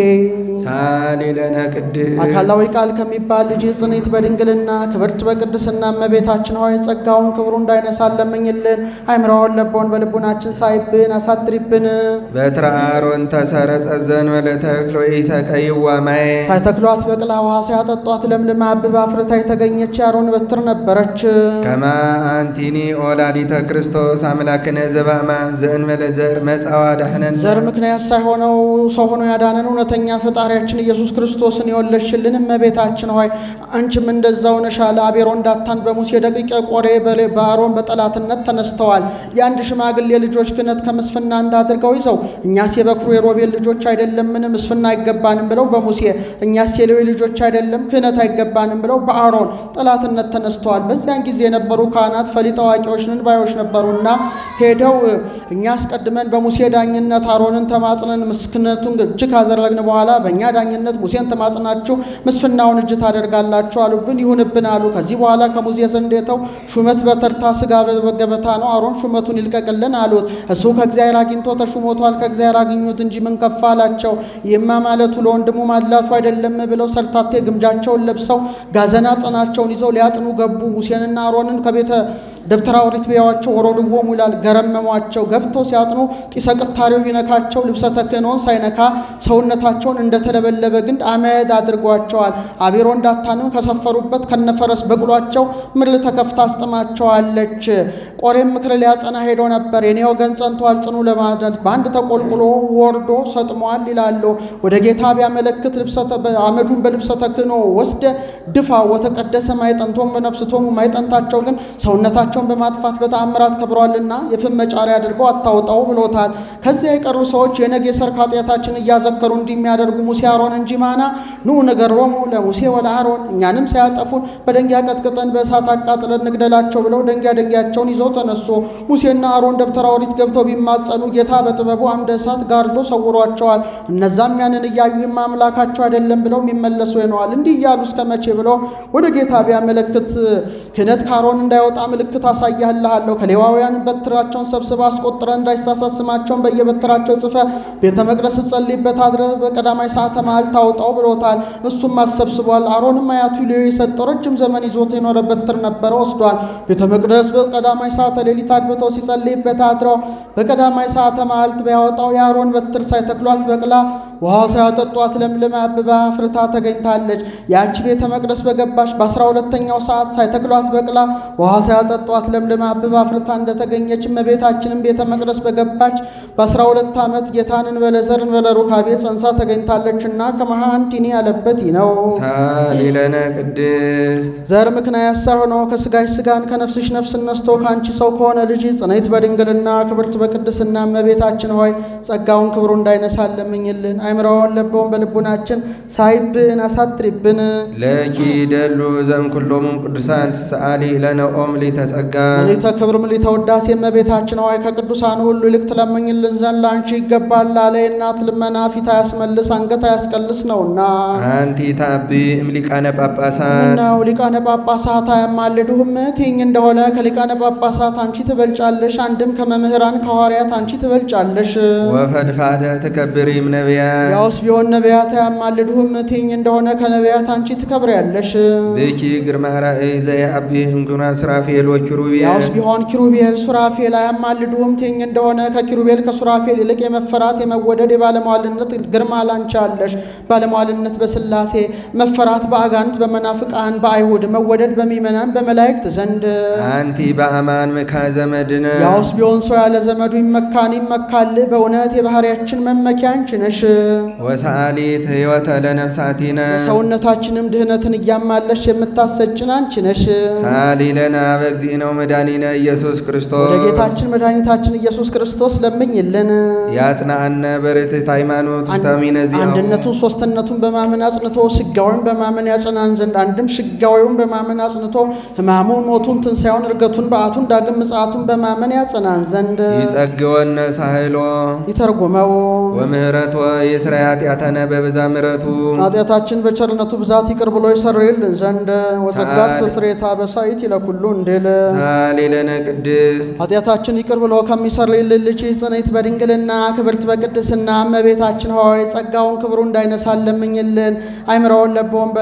ሳሊለነ ቅድስ አካላዊ ቃል ከሚባል ልጅ ጽኔት በድንግልና ክብርት በቅድስና እመቤታችን ሆይ ጸጋውን ክብሩ እንዳይነሳን ለምኝልን። አይምራውን ለቦን በልቡናችን ሳይብን አሳትሪብን። በትረ አሮን ተሰረጸ ዘንበለ ተክሎ ኢሰቀይዋ ማየ ሳይተክሏት በቅላ ውሃ ሳያጠጧት ለምልማ አብባ አፍርታ የተገኘች የአሮን በትር ነበረች። ከማ አንቲኒ ኦላዲተ ክርስቶስ አምላክነ ዘባማ ዘእንበለ ዘር መጻዋ ዳህነን ዘር ምክንያት ሳይሆነው ሰው ሆኖ ያዳነን እውነተኛ ፈጣሪያችን ኢየሱስ ክርስቶስን የወለድሽልን እመቤታችን ሆይ አንቺም እንደዛው ነሽ አለ። አቤሮን ዳታን በሙሴ ደቂቀ ቆሬ በሌ- በአሮን በጠላትነት ተነስተዋል። የአንድ ሽማግሌ ልጆች ክህነት ከምስፍና አንድ አድርገው ይዘው እኛስ የበኩሩ የሮቤል ልጆች አይደለምን ምስፍና አይገባንም ብለው በሙሴ እኛስ የሌዊ ልጆች አይደለም ክህነት አይገባንም ብለው በአሮን ጠላትነት ተነስተዋል። በዚያን ጊዜ የነበሩ ካህናት ፈሊጥ አዋቂዎች ነን ባዮች ነበሩና ሄደው እኛ አስቀድመን በሙሴ ዳኝነት አሮንን ተማጽነን ምስክነቱን እጅ ካደረግን በኋላ በእኛ ዳኝነት ሙሴን ተማጽናችሁ ምስፍናውን እጅ ታደርጋላችሁ አሉብን። ይሁንብን አሉ። ከዚህ በኋላ ከሙሴ ዘንድ የተው ሹመት በተርታ ስጋ በገበታ ነው። አሮን ሹመቱን ይልቀቅልን አሉት። እሱ ከእግዚአብሔር አግኝቶ ተሹሞቷል። ከእግዚአብሔር አግኙት እንጂ ምን ከፋ አላቸው። ይህማ ማለቱ ለወንድሙ ማድላቱ አይደለም ብለው ሰርታቴ ግምጃቸውን ለብሰው ጋዘና ጥናቸውን ይዘው ሊያጥኑ ገቡ። ሙሴንና አሮንን ከቤተ ደብተራ ኦሪት ቢያዋቸው ወረድዎሙ ይላል። ገረመሟቸው። ገብተው ሲያጥኑ ጢሰ ቅታሬው ቢነካቸው ልብሰ ተክህኖን ሳይነካ ሰውነታቸውን እንደተለበለበ ግንድ አመድ አድርጓቸዋል። አቤሮን ዳታንም ከሰፈሩበት ከነፈረስ በቅሏቸው ምድር ተከፍታ አስጥማቸዋለች። ቆሬም ምክር ሊያጸና ሄዶ ነበር። የኔ ወገን ጸንቷል ጽኑ ለማለት በአንድ ተቆልቁሎ ወርዶ ሰጥሟል ይላሉ። ወደ ጌታ ቢያመለክት አመዱን በልብሰ ተክህኖ ወስደ ድፋ ወተቀደሰ ማይጠንቶም በነፍስቶሙ ማይጠንታቸው ግን ሰውነታቸውን በማጥፋት በተአምራት ከብሯልና የፍም መጫሪያ አድርገው አታውጣው ብሎታል። ከዚያ የቀሩ ሰዎች የነገ የሰርክ ኃጢአታችን እያዘከሩ እንዲህ የሚያደርጉ ሙሴ አሮን እንጂ ማና ኑ ንገሮሙ ለሙሴ ወለአሮን እኛንም ሳያጠፉን በደንጊያ ቀጥቅጠን በእሳት አቃጥለን ንግደላቸው ብለው ደንጊያ ደንጊያቸውን ይዘው ተነሱ። ሙሴና አሮን ደብተራ ኦሪት ገብተው ቢማጸኑ ጌታ በጥበቡ አምደ እሳት ጋርዶ ሰውሯቸዋል። እነዛም ያንን እያዩ ይማ አምላካቸው አይደለም ብለው የሚመለሱ ሆነዋል። እንዲህ እያሉ እስከ መቼ ብለው ወደ ጌታ ቢያመለክት ክህነት ከአሮን እንዳይወጣ ምልክት አሳያልሃለሁ ከሌዋውያን በትራቸውን ሰብስበ አስቆጥረ እንዳይሳሳት ስማቸውን በየበትራቸው ጽፈ ቤተ መቅደስ ጸልይበት አድረ በቀዳማይ ሰዓተ መዓልት ታውጣው ብሎታል። እሱም አሰብስቧል። አሮንም አያቱ ሌዊ የሰጠው ረጅም ዘመን ይዞት የኖረ በትር ነበረ ወስዷል። ቤተ መቅደስ በቀዳማይ ሰዓተ ሌሊት አግብተው ሲጸልይበት አድረው በቀዳማይ ሰዓተ መዓልት ቢያወጣው የአሮን በትር ሳይተክሏት በቅላ ውሃ ሳያጠጧት ለምልማ አብባ ፍርታ ተገኝታለች። ያቺ ቤተ መቅደስ በገባች በአስራ ሁለተኛው ሰዓት ሳይተክሏት በቅላ ውሃ ሳያጠጧት ለምልማ አብባ ፍርታ እንደተገኘች እመቤታችንም ቤተ መቅደስ በገባች በአስራ ሁለት ዓመት ጌታን እንበለ ዘር እንበለ ሩካቤ ጸንሳ ተገኝታለችና ከመሃንቲኒ ያለበት ይህ ነው። ሳሊለነ ቅድስት ዘር ምክንያት ሳይሆኖ ከስጋሽ ስጋን ከነፍስሽ ነፍስ ነስቶ ከአንቺ ሰው ከሆነ ልጅ ጽንዕት በድንግልና ክብርት በቅድስና እመቤታችን ሆይ ጸጋውን ክብሩ እንዳይነሳን ለምኝልን። አይምረውን ለበውን በልቡናችን ሳይብን አሳትሪብን። ለኪ ደሉ ዘም ኩሎሙ ቅዱሳን ትሰአሊ ለነ ኦም ሊተጸጋ ምልዕተ ክብር ምልዕተ ውዳሴ እመቤታችን ሆይ ከቅዱሳን ሁሉ ይልቅ ትለምኝልን ዘንድ ለአንቺ ይገባል አለ። የእናት ልመና ፊት አያስመልስ አንገት አያስቀልስ ነውና። አንቲ ታቢ እምሊቃነ ጳጳሳት ምነው ሊቃነ ጳጳሳት አያማልዱህም? ትኝ እንደሆነ ከሊቃነ ጳጳሳት አንቺ ትበልጫለሽ፣ አንድም ከመምህራን ከሐዋርያት አንቺ ትበልጫለሽ። ወፈድፋደ ትከብሪም ነቢያት ያውስ ቢሆን ነቢያት አያማልዱህም? ትኝ እንደሆነ ከነቢያት አንቺ ትከብሪያለሽ። ብኪ ግርማ ራእይ ዘየአቢ እምግና ስራፌል ወኪሩቤል ያውስ ቢሆን ኪሩቤል ሱራፌል አያማልዱህም? ትኝ እንደሆነ ከኪሩቤል ከሱራፌል ይልቅ የመፈራት የመወደድ የባለሟልነት ግርማ ላንቺ አለሽ። ባለሟልነት በሥላሴ መፈራት በአጋንንት በመናፍቃን በአይሁድ መወደድ በሚመናን በመላእክት ዘንድ አንቲ በአማን ምካ ዘመድነ ያውስ ቢሆን ሰው ያለ ዘመዱ ይመካን ይመካል። በእውነት የባህርያችን መመኪያ አንቺ ነሽ። ወሰአሊት ሕይወተ ለነፍሳቲነ ሰውነታችንም ድህነትን እያማለሽ የምታሰጭን አንቺ ነሽ። ሳሊ ለነ በእግዚእነ ወመድኃኒነ ኢየሱስ ክርስቶስ ወደ ጌታችን መድኃኒታችን ኢየሱስ ክርስቶስ ለምኝልን። ያጽናአነ በርትዕት ሃይማኖት ውስታሚነ ዚአሁ አንድነቱን ሶስትነቱን በማመን አጽንቶ ስጋዊውን በማመን ያጸናን ዘንድ አንድም ስጋዊውን በማመን አጽንቶ ሕማሙን፣ ሞቱን፣ ትንሣኤውን፣ እርገቱን፣ በዓቱን፣ ዳግም ምጽአቱን በማመን ያጸናን ዘንድ ይጸግወነ ሳህሎ ይተርጉመው። ወምህረቶ የስራይ ኃጢአተነ በብዛ ምሕረቱ ኃጢአታችን በቸርነቱ ብዛት ይቅር ብሎ ይሰርይልን ዘንድ ወጸጋስ ስሬታ በሳይት ይለኩሉ እንድል ሳሊ ለነ ቅድስት ኃጢአታችን ይቅር ብሎ ከሚሰርይልን ልጅ ጽንዕት በድንግልና ክብርት በቅድስና እመቤታችን ሆይ ጸጋውን ክብሩ እንዳይነሳን ለምኝልን። አይምረውን ለበውን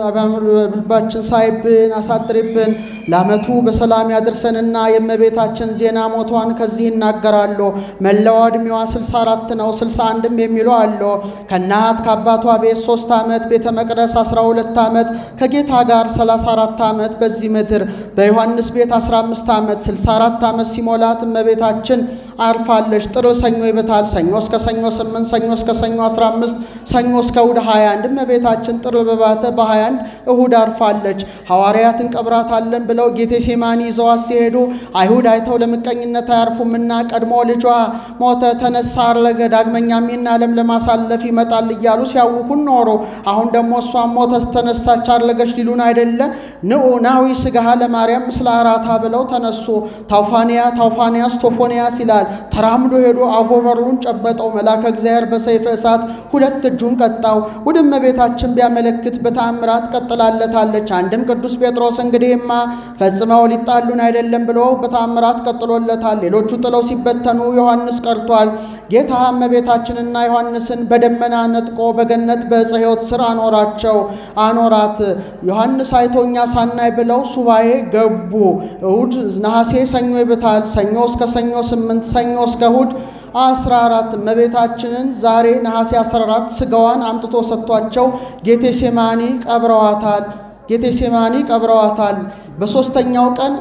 በልባችን ሳይብን አሳጥሪብን። ለዓመቱ በሰላም ያድርሰንና የእመቤታችን ዜና ሞቷን ከዚህ ይናገራሉ። መላዋ ዕድሜዋ 64 ነው፣ 61ም የሚሉ አሉ። ከእናት ከአባቷ ቤት 3 ዓመት ቤተ መቅደስ 12 ዓመት ከጌታ ጋር 34 ዓመት በዚህ ምድር በዮሐንስ ቤት 15 ዓመት 64 ዓመት ሲሞላት እመቤታችን አርፋለች። ጥር ሰኞ ይበታል። ሰኞ እስከ ሰኞ 8 ሰኞ እስከ ሰኞ 15 ሰኞ እስከ እሁድ 21 እመቤታችን ጥር በባተ በ21 እሁድ አርፋለች። ሐዋርያት እንቀብራታለን ብለው ጌቴሴማኒ ይዘዋት ሲሄዱ አይሁድ አይተው ለምቀኝነት አያርፉምና ቀድሞ ልጇ ሞተ፣ ተነሳ፣ አረገ፣ ዳግመኛም ይህን ዓለም ለማሳለፍ ይመጣል እያሉ ሲያውኩን ኖሮ አሁን ደግሞ እሷም ሞተች፣ ተነሳች፣ አረገች ሊሉን አይደለ? ንዑ ናዊ ስጋሃ ለማርያም ምስለ አራታ ብለው ተነሱ። ታውፋንያ ታውፋንያስ ቶፎንያስ ይላል። ይላል። ተራምዶ ሄዶ አጎበሩን ጨበጠው። መልአከ እግዚአብሔር በሰይፈ እሳት ሁለት እጁን ቀጣው። ወደ እመቤታችን ቢያመለክት በተአምራት ቀጥላለታለች። አንድም ቅዱስ ጴጥሮስ እንግዲህማ ፈጽመው ሊጣሉን አይደለም ብሎ በተአምራት ቀጥሎለታል። ሌሎቹ ጥለው ሲበተኑ ዮሐንስ ቀርቷል። ጌታ እመቤታችንና ዮሐንስን በደመና ነጥቆ በገነት በዕፀ ሕይወት ስር አኖራቸው አኖራት። ዮሐንስ አይቶኛ ሳናይ ብለው ሱባኤ ገቡ። እሁድ ነሐሴ ሰኞ ይብታል። ሰኞ እስከ ሰኞ ስምንት ሰኞ እስከ እሁድ አስራ አራት እመቤታችንን ዛሬ ነሐሴ 14 ስጋዋን አምጥቶ ሰጥቷቸው ጌቴሴማኒ ቀብረዋታል። ጌቴሴማኒ ቀብረዋታል። በሦስተኛው ቀን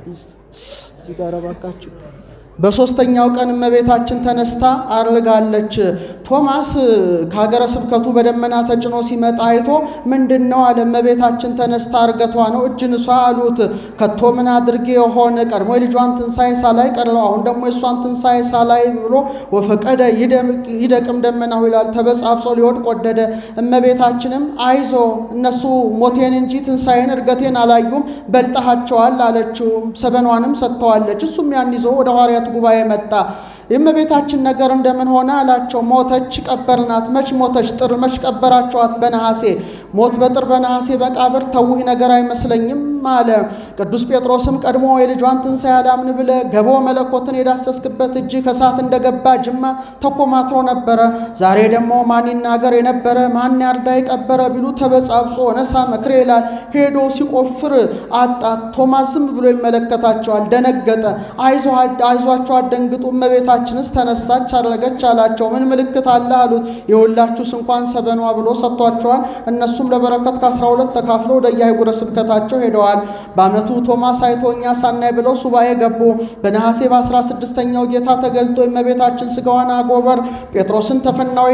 እዚህ ጋር እባካችሁ በሦስተኛው ቀን እመቤታችን ተነስታ አርጋለች። ቶማስ ከሀገረ ስብከቱ በደመና ተጭኖ ሲመጣ አይቶ ምንድን ነው አለ። እመቤታችን ተነስታ እርገቷ ነው እጅ ንሷ አሉት። ከቶ ምን አድርጌ የሆነ ቀድሞ የልጇን ትንሣኤ ሳላይ ቀርለው አሁን ደግሞ የእሷን ትንሣኤ ሳላይ ብሎ ወፈቀደ ይደቅም ደመናው ይላል። ተበጻብጾ ሊወድቅ ወደደ። እመቤታችንም አይዞ እነሱ ሞቴን እንጂ ትንሣኤን እርገቴን አላዩም በልጠሃቸዋል አለችው። ሰበኗንም ሰጥተዋለች። እሱም ያን ይዞ ወደ ሐዋርያት ጉባኤ መጣ። የእመቤታችን ነገር እንደምን ሆነ አላቸው። ሞተች፣ ቀበርናት። መች ሞተች? ጥር መች ቀበራችኋት? በነሐሴ ሞት በጥር በነሐሴ መቃብር ተውህ ነገር አይመስለኝም አለ። ቅዱስ ጴጥሮስም ቀድሞ የልጇን ትንሣኤ አላምን ብለ ገቦ መለኮትን የዳሰስክበት እጅ ከሳት እንደገባ ጅማ ተኮማትሮ ነበረ። ዛሬ ደግሞ ማን ይናገር የነበረ ማን ያርዳ የቀበረ ቢሉ ተበጻብጾ ነሳ መክሬ ይላል። ሄዶ ሲቆፍር አጣት። ቶማስ ዝም ብሎ ይመለከታቸዋል። ደነገጠ። አይዟቸው አደንግጡ፣ እመቤታችንስ ተነሳች አረገች አላቸው። ምን ምልክት አለ አሉት። የሁላችሁስ እንኳን ሰበኗ ብሎ ሰጥቷቸዋል። እነሱም ለበረከት ከአስራ ሁለት ተካፍለው ወደ የአህጉረ ስብከታቸው ሄደዋል። በዓመቱ ቶማስ አይቶ እኛ ሳናይ ብለው ሱባኤ ገቡ። በነሐሴ በአስራ ስድስተኛው ጌታ ተገልጦ የእመቤታችን ስጋዋን አጎበር ጴጥሮስን ተፈናዊ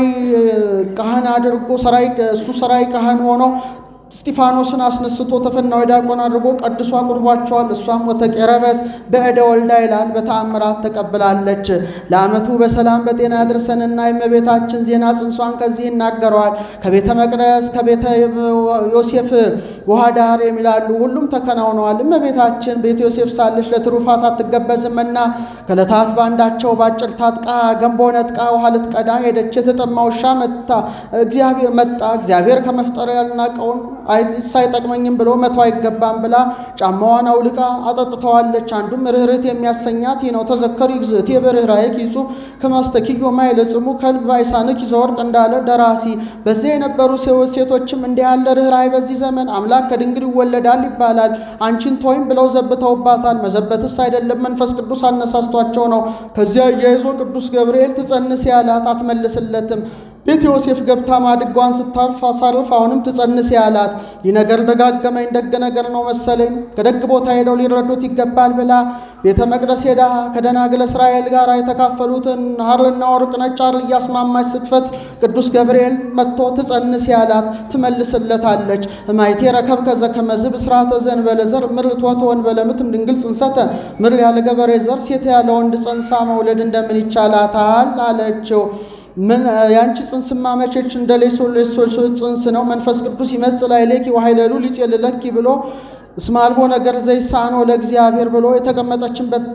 ካህን አድርጎ ሰራይ እሱ ሰራይ ካህን ሆኖ እስጢፋኖስን አስነስቶ ተፈናዊ ዲያቆን አድርጎ ቀድሶ አቁርቧቸዋል። እሷም ወተቄረበት በእደ ወልዳ ይላል በተአምራት ተቀብላለች። ለዓመቱ በሰላም በጤና ያድርሰንና የእመቤታችን ዜና ጽንሷን ከዚህ ይናገረዋል። ከቤተ መቅደስ ከቤተ ዮሴፍ ውሃ ዳር የሚላሉ ሁሉም ተከናውነዋል። እመቤታችን ቤተ ዮሴፍ ሳለች ለትሩፋት አትገበዝምና ከዕለታት በአንዳቸው ባጭር ታጥቃ ገንቦ ነጥቃ ውሃ ልትቀዳ ሄደች። የተጠማ ውሻ መታ እግዚአብሔር መጣ እግዚአብሔር ከመፍጠር ያልናቀውን ሳይጠቅመኝም ብሎ መቶ አይገባም ብላ ጫማዋን አውልቃ አጠጥተዋለች። አንዱም ርኅርህት የሚያሰኛት ይህ ነው። ተዘከሪ ግዝእቴ በርኅራኄኪ ይጹብ ከማስተኪዮ ማይለጽሙ ከልብ አይሳንኪ ዘወርቅ እንዳለ ደራሲ። በዚያ የነበሩ ሴቶችም እንዲህ ያለ ርኅራኄ በዚህ ዘመን አምላክ ከድንግል ይወለዳል ይባላል። አንቺን ቶይም ብለው ዘብተውባታል። መዘበትስ አይደለም መንፈስ ቅዱስ አነሳስቷቸው ነው። ከዚያ እያይዞ ቅዱስ ገብርኤል ትጸንስ ያላት አትመልስለትም። ቤተ ዮሴፍ ገብታ ማድጓን ስታርፍ አሳርፍ አሁንም ትጸንስ ያላት ይህ ነገር ደጋገመኝ። ደግ ነገር ነው መሰለኝ ከደግ ቦታ ሄደው ሊረዱት ይገባል ብላ ቤተ መቅደስ ሄዳ ከደናግል እስራኤል ጋር የተካፈሉትን ሐርና ወርቅ ነጭ ሐር እያስማማች ስትፈት ቅዱስ ገብርኤል መጥቶ ትጸንስ ያላት ትመልስለታለች። እማይቴ ረከብ ከዘ ከመዝብ ስርዓተ ዘእንበለ ዘር ምር ትወተ ወእንበለ ምትም ድንግል ጽንሰተ ምር ያለ ገበሬ ዘር ሴት ያለ ወንድ ጸንሳ መውለድ እንደምን ይቻላታል አለችው። ምን ያንቺ ጽንስማ መቼች እንደ ሌሶ ሌሶ ጽንስ ነው። መንፈስ ቅዱስ ይመጽእ ላዕሌኪ ወኃይለሉ ሊጼልለኪ ብሎ እስመ አልቦ ነገር ዘይሳኖ ለእግዚአብሔር ብሎ የተቀመጠችበት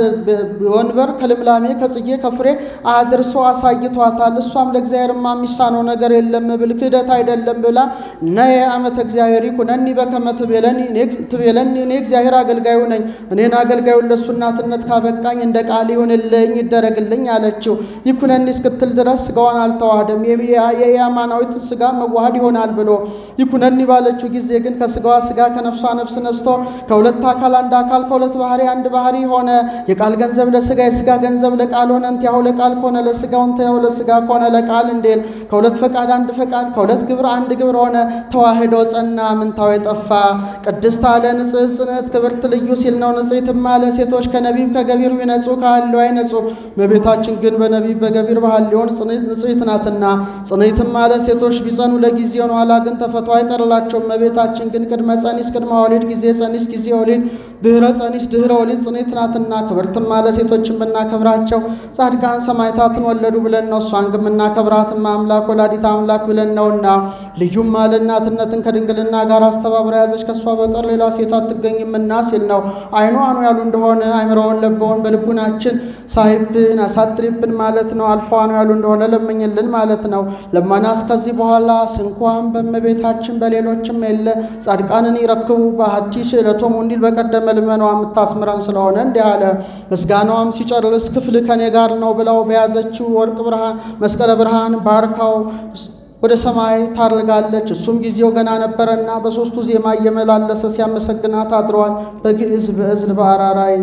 ወንበር ከልምላሜ ከጽጌ ከፍሬ አድርሶ አሳይቷታል። እሷም ለእግዚአብሔርማ የሚሳነው ነገር የለም ብል ክህደት አይደለም ብላ ነየ አመተ እግዚአብሔር ይኩነኒ በከመ ትቤለኒ እኔ እግዚአብሔር አገልጋዩ ነኝ። እኔን አገልጋዩን ለእሱ እናትነት ካበቃኝ እንደ ቃል ይሁንልኝ ይደረግልኝ አለችው። ይኩነኒ እስክትል ድረስ ስጋዋን አልተዋህደም። የያማናዊት ስጋ መዋሃድ ይሆናል ብሎ ይኩነኒ ባለችው ጊዜ ግን ከስጋዋ ስጋ ከነፍሷ ነፍስ ነስቶ ከሁለት አካል አንድ አካል ከሁለት ባህሪ አንድ ባህሪ ሆነ። የቃል ገንዘብ ለስጋ የስጋ ገንዘብ ለቃል ሆነ። እንቲያሁ ለቃል ከሆነ ለስጋው እንቲያሁ ለስጋ ከሆነ ለቃል እንዴል ከሁለት ፈቃድ አንድ ፈቃድ ከሁለት ግብር አንድ ግብር ሆነ። ተዋህዶ ጸና ምንታው የጠፋ ቅድስት አለ ንጽሕት ጽንዕት ክብርት ልዩ ሲል ነው። ንጽሕትም አለ ሴቶች ከነቢብ ከገቢር ቢነጹ ከሐልዮ አይነጹ። እመቤታችን ግን በነቢብ በገቢር በሐልዮን ንጽሕት ናትና። ጽንዕትም አለ ሴቶች ቢጸኑ ለጊዜው ነው፣ ኋላ ግን ተፈቶ አይቀርላቸውም። እመቤታችን ግን ቅድመ ጸኒስ ቅድመ ወሊድ ወሊድ ጊዜ ጸኒስ ጊዜ ወሊድ ድህረ ጸኒስ ድህረ ወሊድ ጽኔት ናትና ክብርትም አለ ሴቶችን ብናከብራቸው ጻድቃን ሰማዕታትን ወለዱ ብለን ነው። እሷን ግን ብናከብራትም አምላክ ወላዲት አምላክ ብለን ነውና ልዩም አለ እናትነትን ከድንግልና ጋር አስተባብራ ያዘች ከእሷ በቀር ሌላ ሴት አትገኝምና ሲል ነው። አይኗ አኑ ያሉ እንደሆነ አይምረውን ለበውን በልቡናችን ሳይብን አሳድሪብን ማለት ነው። አልፎ አኑ ያሉ እንደሆነ ለምኝልን ማለት ነው። ለመናስ ከዚህ በኋላ ስንኳን በእመቤታችን በሌሎችም የለ ጻድቃንን ይረክቡ በአቲ ስእለቶሙ እንዲል በቀደመ ልመናዋ የምታስምረን ስለሆነ እንዲህ አለ። ምስጋናዋም ሲጨርስ ክፍል ከኔ ጋር ነው ብለው በያዘችው ወርቅ ብርሃን መስቀለ ብርሃን ባርካው ወደ ሰማይ ታርጋለች። እሱም ጊዜው ገና ነበረና በሦስቱ ዜማ እየመላለሰ ሲያመሰግናት አድረዋል። በግዕዝ በእዝል በአራራይ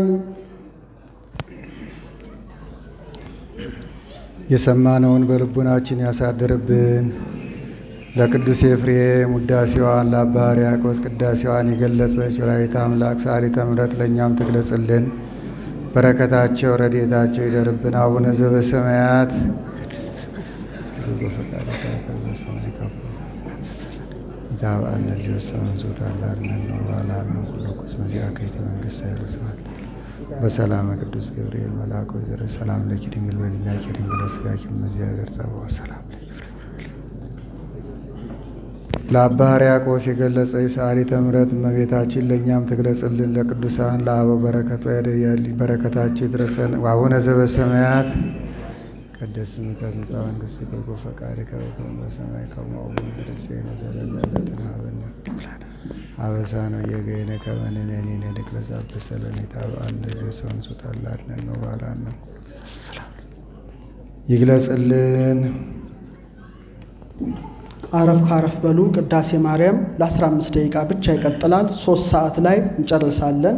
የሰማነውን በልቡናችን ያሳድርብን። ለቅዱስ ኤፍሬም ውዳሴዋን ለአባ ሕርያቆስ ቅዳሴዋን የገለጸች ወላዲተ አምላክ ሰዓሊተ ምሕረት ለእኛም ትግለጽልን። በረከታቸው ረድኤታቸው ይደርብን። አቡነ ዘበሰማያት ይታብአ እነዚህ ወሰመን ዞታላርነን ነው ባላር ነው ኩሎኩስ መዚያ ከይት መንግስት ኃይለ ስብሐት በሰላመ ቅዱስ ገብርኤል መልአክ ወዘረ ሰላም ለኪ ድንግል በሊናኪ ድንግል ስጋኪ መዚያገር ጸባዋ ሰላም ለኪ ለአባ ሕርያቆስ የገለጸ ሰዓሊተ ምሕረት እመቤታችን ለእኛም ትግለጽልን። ለቅዱሳን ለአበው በረከቷ በረከታቸው ይድረሰን። አቡነ ዘበሰማያት ይትቀደስ ስምከ ትምጻእ መንግሥትከ ወይኩን ፈቃድከ በከመ በሰማይ ከማሁ በምድር ዘለለ ዕለትነ ሀበነ አበሳነ ወጌጋየነ ከመ ንሕነኒ ንኅድግ ለዘአበሰ ለነ ኢታብአነ ለዝየ ሰንሱት አላድነን ነው ባላን ነው ይግለጽልን። አረፍ አረፍ በሉ። ቅዳሴ ማርያም ለ15 ደቂቃ ብቻ ይቀጥላል። ሶስት ሰዓት ላይ እንጨርሳለን።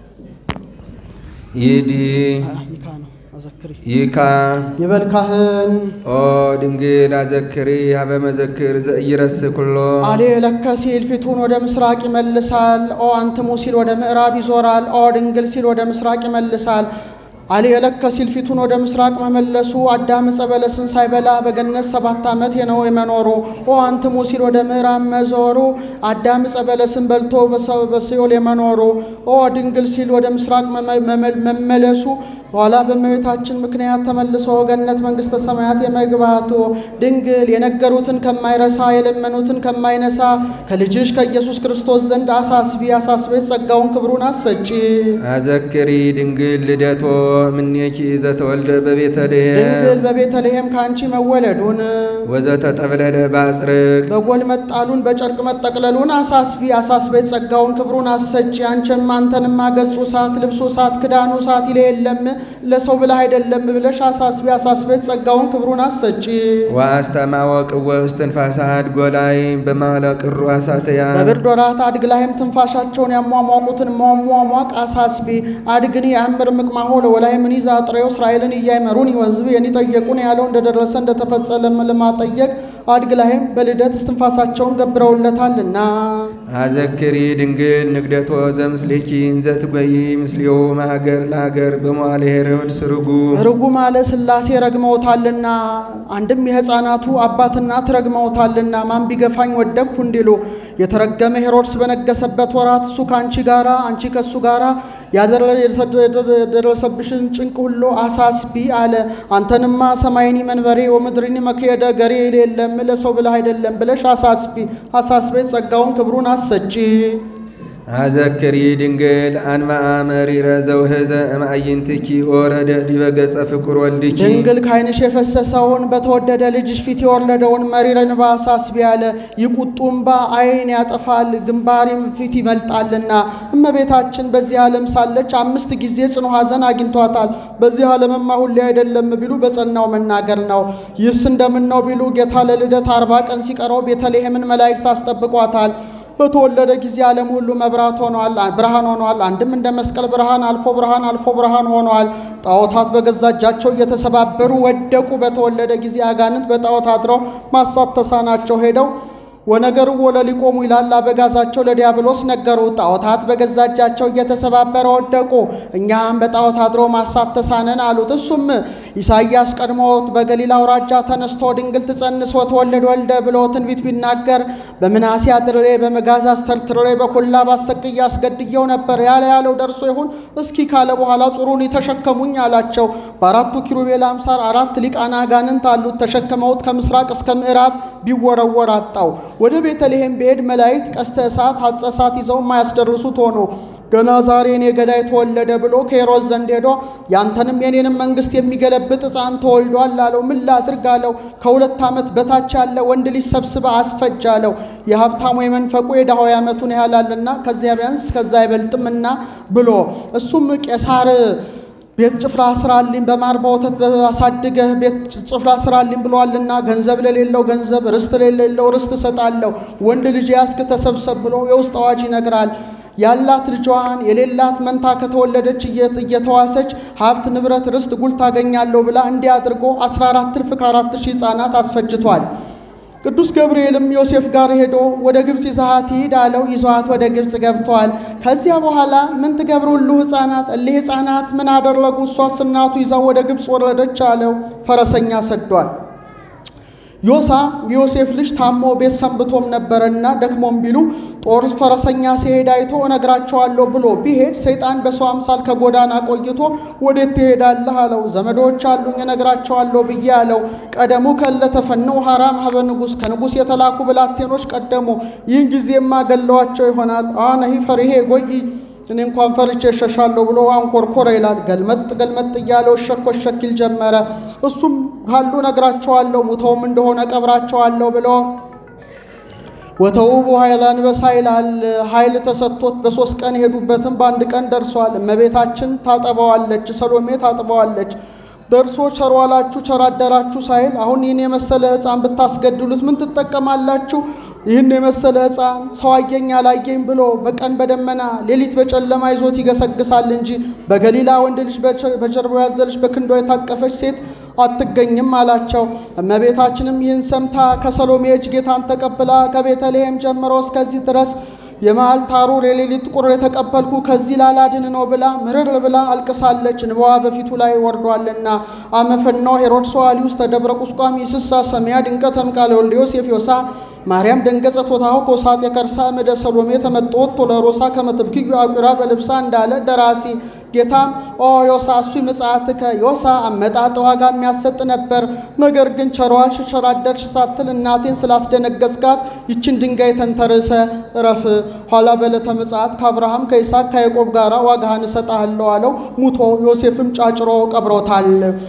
ይዲ ይካ ነው አዘክሪ ይካ ይበል ካህን ኦ ድንግል አዘክሪ ሀበ መዘክር ዘኢይረስ ኩሎ አሌ ለከ ሲል ፊቱን ወደ ምስራቅ ይመልሳል። ኦ አንትሙ ሲል ወደ ምዕራብ ይዞራል። ኦ ድንግል ሲል ወደ ምስራቅ ይመልሳል። አሊ የለከ ሲል ፊቱን ወደ ምስራቅ መመለሱ አዳም ዕፀ በለስን ሳይበላ በገነት ሰባት ዓመት ነው የመኖሩ። ኦ አንትሙ ሲል ወደ ምዕራብ መዞሩ አዳም ዕፀ በለስን በልቶ በሰ- በሲኦል የመኖሩ። ኦ ድንግል ሲል ወደ ምስራቅ መመ- መመ- መመለሱ በኋላ በእመቤታችን ምክንያት ተመልሶ ገነት መንግሥተ ሰማያት የመግባቱ። ድንግል የነገሩትን ከማይረሳ የለመኑትን ከማይነሳ ከልጅሽ ከኢየሱስ ክርስቶስ ዘንድ አሳስቢ አሳስቤ ጸጋውን ክብሩን አሰጪ። አዘክሪ ድንግል ልደቶ ምኔኪ ዘተወልደ በቤተልሔም ድንግል በቤተልሔም ከአንቺ መወለዱን ወዘተጠብለለ ባጽርቅ በጎል መጣሉን በጨርቅ መጠቅለሉን አሳስቢ አሳስቤ ጸጋውን ክብሩን አሰጪ። አንቺም አንተንማ ገጹ እሳት ልብሱ እሳት ክዳኑ እሳት ይለ የለም ለሰው ብለህ አይደለም ብለሽ አሳስቢ አሳስቤ ጸጋውን ክብሩን አሰጪ። ወአስተማወቅወ እስትንፋሳ አድጎላይ በማለቅሩ አሳተያ በብርድ ወራት አድግ ላይም ትንፋሻቸውን ያሟሟቁትን ማሟሟቅ አሳስቢ። አድግን የአምር ምቅማሆ ለወላይ ምን ይዛ ጥሬው እስራኤልን እያይመሩን ይወዝብ የኒጠየቁን ያለው እንደደረሰ እንደተፈጸመ ለማጠየቅ አድግ ላይም በልደት እስትንፋሳቸውን ገብረውለታልና አዘክሪ ድንግል ንግደቶ ዘምስሌኪ ዘትጎይ ምስሌው ማሀገር ለሀገር በመዋለ ሄሮድ ስርጉ ርጉም አለ ሥላሴ ረግመውታልና አንድም የሕፃናቱ አባት እናት ረግመውታልና ማን ቢገፋኝ ወደቅሁ እንዲሉ የተረገመ ሄሮድስ በነገሰበት ወራት እሱ ከአንቺ ጋራ አንቺ ከእሱ ጋራ ያደረ- የደረሰብሽን ጭንቅ ሁሉ አሳስቢ አለ። አንተንማ ሰማይኒ መንበሬ ወምድሪኒ መክየደ ገሬ የለም ለሰው ብለህ አይደለም ብለሽ አሳስቢ አሳስቤ ጸጋውን ክብሩን አሰጪ። አዘክሪ ድንግል አንማአ መሪረ ዘውህዘ እምአይንትኪ ወረደ ዲበ ገጸ ፍቁር ወልድኪ ድንግል ካይንሽ የፈሰሰውን በተወደደ ልጅሽ ፊት የወለደውን መሪር እንባ አሳስቢ አለ። ይቁጡ እንባ ዓይን ያጠፋል ግንባሪም ፊት ይመልጣልና። እመቤታችን በዚህ ዓለም ሳለች አምስት ጊዜ ጽኑ ሐዘን አግኝቷታል። በዚህ ዓለምማ ሁሌ አይደለም ቢሉ በጸናው መናገር ነው። ይህስ እንደምን ነው ቢሉ ጌታ ለልደት አርባ ቀን ሲቀረው ቤተልሔምን መላእክት አስጠብቋታል። በተወለደ ጊዜ ዓለም ሁሉ መብራት ሆኗል፣ ብርሃን ሆኗል። አንድም እንደ መስቀል ብርሃን አልፎ ብርሃን አልፎ ብርሃን ሆኗል። ጣዖታት በገዛ እጃቸው እየተሰባበሩ ወደቁ። በተወለደ ጊዜ አጋንንት በጣዖት አድረው ማሳት ተሳናቸው ሄደው ወነገርዎ ለሊቆሙ ይላል አበጋዛቸው ለዲያብሎስ ነገሩ። ጣዖታት በገዛ እጃቸው እየተሰባበረ ወደቁ። እኛም በጣዖት አድሮ ማሳት ተሳነን አሉት። እሱም ኢሳይያስ ቀድሞ በገሊላ አውራጃ ተነስቶ ድንግል ትጸንስ ወትወልድ ወልደ ብሎ ትንቢት ቢናገር በምናሴ አድሬ በመጋዝ አስተርትሬ በኮላ ባሰቅዬ አስገድየው ነበር ያለ ያለው ደርሶ ይሁን እስኪ ካለ በኋላ ጹሩን ተሸከሙኝ አላቸው። በአራቱ ኪሩቤል አምሳር አራት ሊቃነ አጋንንት አሉት። ተሸክመውት ከምስራቅ እስከ ምዕራብ ቢወረወር አጣው። ወደ ቤተልሔም ብሄድ መላእክት ቀስተ እሳት ሐጸ እሳት ይዘው የማያስደርሱት ሆኖ ገና ዛሬ እኔ ገዳይ ተወለደ ብሎ ከሄሮድስ ዘንድ ሄዶ ያንተንም የኔንም መንግስት የሚገለብጥ ሕፃን ተወልዷል አለው። ምን ላድርግ አለው። ከሁለት ዓመት በታች ያለ ወንድ ልጅ ሰብስበ አስፈጅ አለው። የሀብታሙ የመንፈቁ የድሃው ዓመቱን ያህላልና ከዚያ ቢያንስ ከዛ አይበልጥምና ብሎ እሱም ቄሳር ቤት ጭፍራ ስራልኝ በማር በወተት አሳድገህ ቤት ጭፍራ ስራልኝ ብሏልና ገንዘብ ለሌለው ገንዘብ ርስት ለሌለው ርስት እሰጣለሁ። ወንድ ልጅ ያስክ ተሰብሰብ ብሎ የውስጥ አዋጅ ይነግራል። ያላት ልጇን የሌላት መንታ ከተወለደች እየተዋሰች ሀብት ንብረት ርስት ጉል ታገኛለሁ ብላ እንዲህ አድርጎ 14 እልፍ ከአራት ሺህ ሕፃናት አስፈጅቷል። ቅዱስ ገብርኤልም ዮሴፍ ጋር ሄዶ ወደ ግብፅ ይዛሃት ሂድ አለው። ይዘዋት ወደ ግብፅ ገብተዋል። ከዚያ በኋላ ምን ትገብሩሉ ሕፃናት እሊህ ሕፃናት ምን አደረጉ? እሷስ እናቱ ይዛው ወደ ግብፅ ወረደች አለው። ፈረሰኛ ሰዷል። ዮሳ የዮሴፍ ልጅ ታሞ ቤት ሰንብቶም ነበረና ደክሞም ቢሉ ጦር ፈረሰኛ ሲሄድ አይቶ እነግራቸዋለሁ ብሎ ቢሄድ ሰይጣን በሰው አምሳል ከጎዳና ቆይቶ ወዴት ትሄዳለህ አለው። ዘመዶች አሉኝ እነግራቸዋለሁ ብዬ አለው። ቀደሙ ከለተፈነው ሐራም ሀበ ንጉሥ ከንጉሥ የተላኩ ብላቴኖች ቀደሙ። ይህን ጊዜማ ገለዋቸው ይሆናል። አነሂ ፈሪሄ ጎይ እኔ እንኳን ፈርቼ እሸሻለሁ ብሎ አንኮርኮረ ይላል። ገልመጥ ገልመጥ እያለው እሸኮ እሸኪል ጀመረ። እሱም ካሉ ነግራቸዋለሁ፣ ሙተውም እንደሆነ ቀብራቸዋለሁ ብሎ ወተውቡ ኃይለ አንበሳ ይላል። ኃይል ተሰጥቶት በሶስት ቀን የሄዱበትም በአንድ ቀን ደርሷል። እመቤታችን ታጠበዋለች፣ ሰሎሜ ታጥበዋለች። ደርሶ ቸር ዋላችሁ ቸር አደራችሁ ሳይል አሁን ይህን የመሰለ ሕፃን ብታስገድሉት ምን ትጠቀማላችሁ? ይህን የመሰለ ሕፃን ሰው አየኝ አላየኝ ብሎ በቀን በደመና ሌሊት በጨለማ ይዞት ይገሰግሳል እንጂ በገሊላ ወንድ ልጅ በጀርባው ያዘለች በክንዷ የታቀፈች ሴት አትገኝም አላቸው። እመቤታችንም ይህን ሰምታ ከሰሎሜ እጅ ጌታን ተቀብላ ከቤተልሔም ጀምሮ እስከዚህ ድረስ የመዓል ታሩር የሌሊት ቁር የተቀበልኩ ከዚህ ላላድን ነው ብላ ምርር ብላ አልቅሳለች። እንባዋ በፊቱ ላይ ወርዷልና አመፈናው ሄሮድስ ዋሊውስ ተደብረ ቁስቋም ይስሳ ሰሚያ ድንቀት ተምቃለ ወልደ ዮሴፍ ዮሳ ማርያም ደንገጸት ወታሁ ኮሳት የከርሳ ምደ ሰሎሜ ተመጦት ቶለሮሳ ከመትብክዩ አቁራ በልብሳ እንዳለ ደራሲ ጌታም ኦ ዮሳ እሱ ምጽአትከ ዮሳ አመጣጥ ዋጋ የሚያሰጥ ነበር። ነገር ግን ቸሯልሽ ቸራደርሽ ሳትል እናቴን ስላስደነገስካት ይችን ድንጋይ ተንተርሰ እረፍ። ኋላ በዕለተ ምጽአት ከአብርሃም ከይስሐቅ ከያዕቆብ ጋር ዋጋህን እሰጥሃለሁ አለው። ሙቶ ዮሴፍም ጫጭሮ ቀብሮታል።